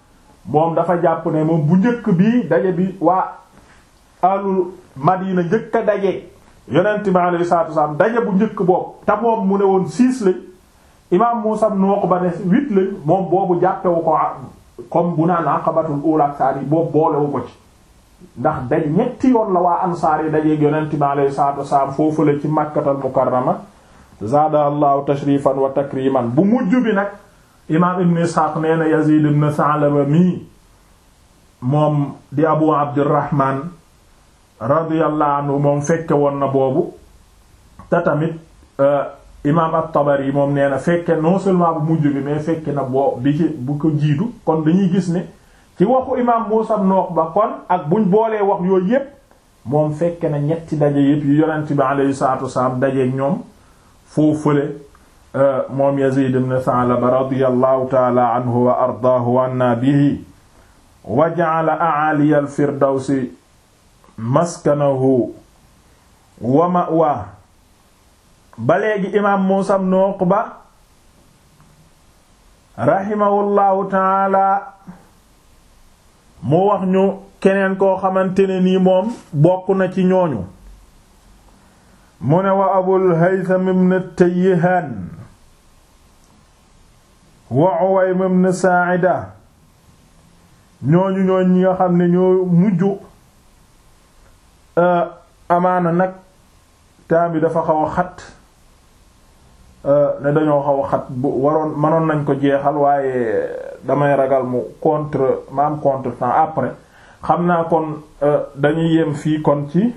moom dafa jàpp ne moom bu njëkk bi daje bi waa alul Madina njëkk a daje yonent bi alayhi salaatu wasalaam daje bu njëkk boobu te moom mu ne woon six lañ imaam Muusaa ibn Uqba ne huit lañ moom boobu jàppewu ko comme bu naan aqabatul ula ak saar yi boobu boolewu ko ci ndax daj ñetti yoon la waa ansaar yi dajeeg yonent bi alayhi salaatu wasalaam foofu la ci Makkatal Mukarrama zaada allahu tashrifan wa takriman bu mujj bi nag imaam ibn Isxaaq nee na Yazid ibn Sa'laba mii moom di Abu Abdurrahman radiyallahu anhu moom fekke woon na boobu te tamit imaam at-Tabari moom nee na fekke non seulement bu mujj bi mais fekke na boo bi ci bu ko jiitu kon dañuy gis ne ci waxu imaam Muusaa ibn Uqba kon ak buñ boolee wax yooyu yépp moom fekke na ñetti daje yépp yu yonent bi alayhi salaatu wasalaam dajeek ñoom foofu fële moom Yazid ibn Sa'laba radiyallahu ta'ala anhu wa ardaahu wa anna bihi wa ja'ala a'aliya al-firdawsi maskanahu wa ma'waa ba léegi imaam Muusaa ibn Uqba rahimahullahu ta'ala mu wax ñu keneen koo xamante ne nii moom bokk na ci ñooñu mu ne wa Abul Haytham ibn Tayyihaan wa Uwaym ibn Saa'ida ñooñu ñooñ ñi nga xam ne ñoo mujj amaana nag temps bi dafa xaw a xat ne dañoo xaw a xat bu waroon mënoon nañ ko jeexal waaye damay ragal mu contre ma am contre temps après xam naa kon dañuy yem fii kon ci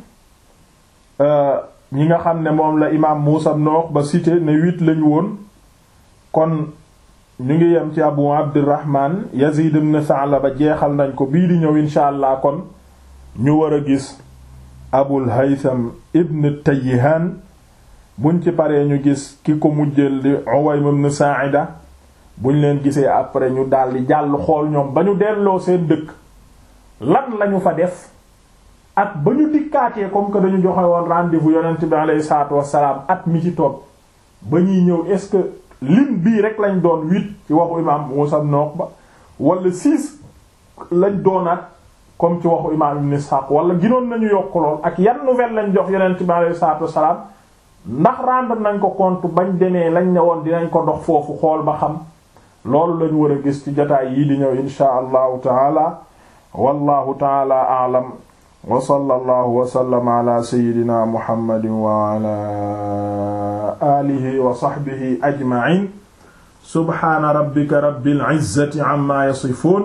ñi nga xam ne moom la imaam Muusaa ibn Uqba cité ne huit lañu woon kon ñu ngi yem ci Abu Abdurrahman Yazid ibn Sa'laba jeexal nañ ko bii di ñëw insha allah kon ñu war a gis Abul Haytham ibn Tayyihaan buñ ci paree ñu gis ki ko mujjeel di Uwaym ibn Sa'ida buñ leen gisee après ñu daldi jàll xool ñoom ba ñu delloo seen dëkk lan lañu fa def ak ba ñu dikkaatee comme que dañu joxe woon rendez-vous yonent bi alayhi salaatu wassalaam at mi ci toog ba ñuy ñëw est-ce que lim bii rek lañ doon huit ci waxu imaam Muusaa ibn Uqba wala six lañ doonaat comme ci waxu imaam Ibn Ishaq wala ginoon nañu yokk lool ak yan nouvelle lañ jox yonent bi alayhi salaatu wassalaam ndax rendre nañ ko compte bañ demee lañ ne woon dinañ ko dox foofu xool ba xam loolu lañu war a gis ci jotaay yii di ñëw inshaa allahu taala wallahu taala a'lam wa sallallahu wa sallama ala sayyidina muhammadin wa ala alihi wa sahbihi ajma'in subhana rabbika rabbil izzati amma yasifun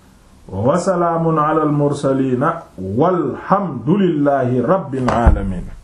wa salaamun ala al mursalin walhamdulillahi rabbil alamin